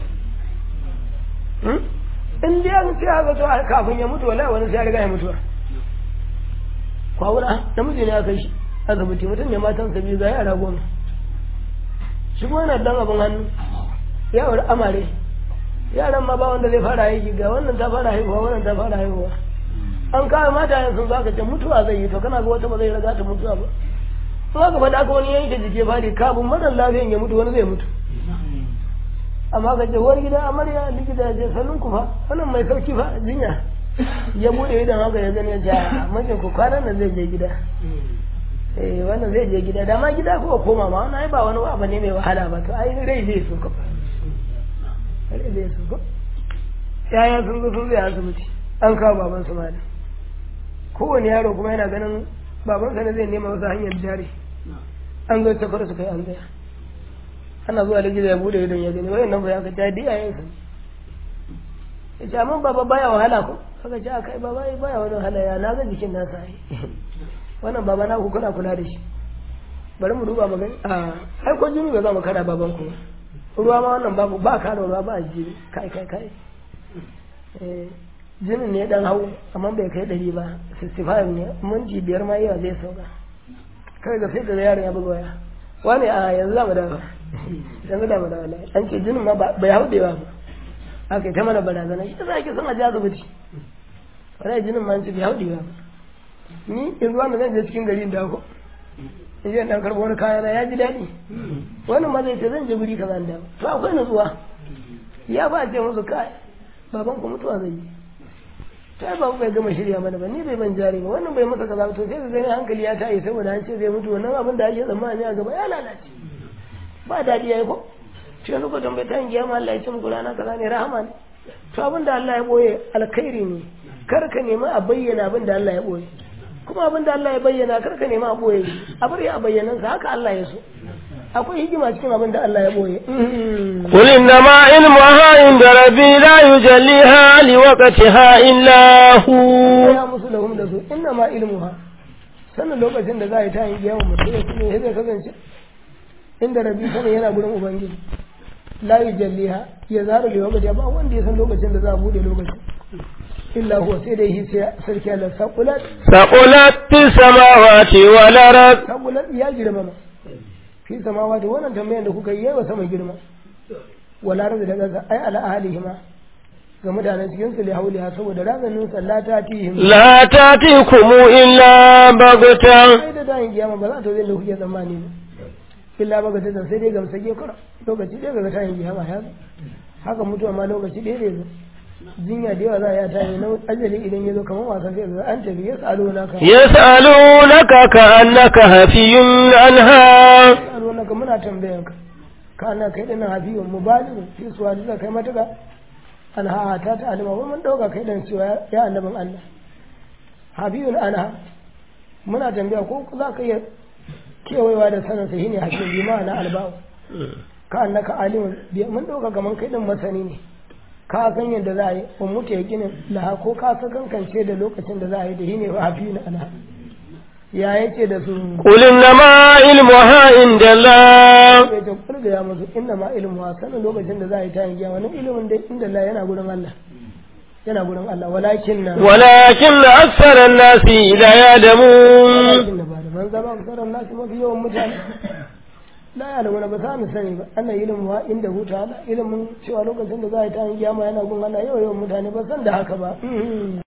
S1: in dai an ce haka to kafin ya mutu wallahi wani sai ya riga ya mutuwa kwawura namiji ne aka shi asibiti mutum ne matansa biyu ga yara goma shi kuma yana dan abin hannu ya wuri amare yaran ma ba wanda zai fara aiki ga wannan ta fara haihuwa wannan ta fara haihuwa an kawo mata yin sun zaka ce mutuwa zai yi to kana ga wata ba zai riga ta mutuwa ba in aka faɗa aka wani yanke jike fari kafin marar lafiyan ya mutu wani zai mutu amma ka ce wani gidan amarya likita ya ce sannun ku fa wannan mai sauki fa jinya ya bude idan haka ya gani ya ce a mijin ku kwanan nan zai je gida eh wannan zai je gida dama gida ko koma ma wannan ai ba wani abu ne mai wahala ba to ai rai zai so ka rai zai so ko yaya sun zo sun zai asibiti an kawo baban su malam kowane yaro kuma yana ganin babansa ne zai nema wasu hanyar jari an zo tafar su kai an tsaya ana zuwa likita ya bude idon ya gani wayan nan ba ya ka ta diya yin sa ya ce amma baba baya wahala ko aka ce aka yi baba baya wani wahala ya na ga jikin nasa ai wannan baba na ku kuna kula da shi bari mu duba magani a ai ko jini ba za mu kada baban ku ruwa ma wannan babu ba kada ruwa ba jini kai kai kai jinin ne dan hau amma bai kai ɗari ba 65 ne minti biyar ma yawa zai sauka kai ga sai da yaron ya buga waya wani a yanzu za mu dawo yanzu da mu dawo an ce jinin ma bai hau da ba aka yi ta mana barazana shi za ki son a ji asibiti wani jinin ma an ce bai hau da ba ni yanzu wanda zan je cikin gari da ko in je dan karɓo wani kaya na ya ji daɗi wannan ma zai ce zan je guri kaza da to akwai nutsuwa ya ba ce musu kai baban ku mutuwa zai yi ta ba bai gama shirya mana ba ni bai ban jari ba wannan bai masa kaza to sai ka gani hankali ya tayi saboda an ce zai mutu wannan abin da ake tsammani a gaba ya lalace ba daɗi yayi ko shi yanzu ko tambayi ta kiyama Allah ya ce muku rana kaza ne rahama ne to abin da Allah ya boye alkhairi ne kar ka nemi a bayyana abin da Allah ya boye kuma abin da Allah ya bayyana kar ka nemi a boye a bari a bayyanan sa haka Allah ya so akwai hikima cikin abin da Allah ya boye
S3: قل إنما علمها عند ربي لا يجليها لوقتها إلا هو
S1: ya musu lahum da su inna ma ilmuha sannan lokacin da za a yi ta yin giyawa mutum ya kuma zai kasance inda rabi sanin yana gurin ubangiji la yujalliha ya zara da lokaci ba wanda ya san lokacin da za a bude lokacin illa huwa sai dai shi sai sarki Allah saqulat
S3: ثقلت في السماوات والأرض
S1: saqulat ya girma ma fi samawati wannan tambayar da kuka yi yawa sama girma wala razu da gaza ai ala ahlihima ga mutanen cikin su li hauliha saboda razanin sallata tihim
S3: لا تأتيكم إلا بغتة
S1: ai da dayin kiyama ba za ta zai da kuke tsammani ba illa ba ga tattan sai dai gamsa ke kura lokaci ɗaya ga tayin kiyama ya zo haka mutuwa ma lokaci ɗaya ne zo jinya da yawa za a yi ta yi na ajali idan ya zo kamar wasan sai ga an tafi ya tsalo na ka
S3: يسألونك كأنك هفي عنها
S1: tsalo na ka muna tambayan ka ka ana kai ɗin hafiyun mubaliru fi suwa da kai matuka an ha ta ta alima ba mun ɗauka kai ɗan cewa ya annabin Allah hafiyun anha muna tambaya ko za ka iya kewayewa da sanin sa shine hakim bi ma'ana alba'u ka annaka alimun bi mun dauka kaman kai din masani ne ka san yadda za a yi wa mutu ya ginin laha ko ka san kankance da lokacin da za a yi da shine wa hafi na ana ya yace da su
S3: قل إنما علمها عند الله
S1: ya ce kulga ya musu inna ma ilmu wa sanin lokacin da za a yi ta yin giya wannan ilimin da inda Allah yana gurin Allah yana gurin Allah walakin na
S3: ولكن أكثر الناس لا يعلمون
S1: walakin na ba da man zama kusurar nasu mafi yawan mutane la ya da wani ba za mu sani ba ana ilimin wa inda huta ala ilimin cewa lokacin da za a yi ta yin kiyama yana gun Allah yawa yawan mutane ba san da haka ba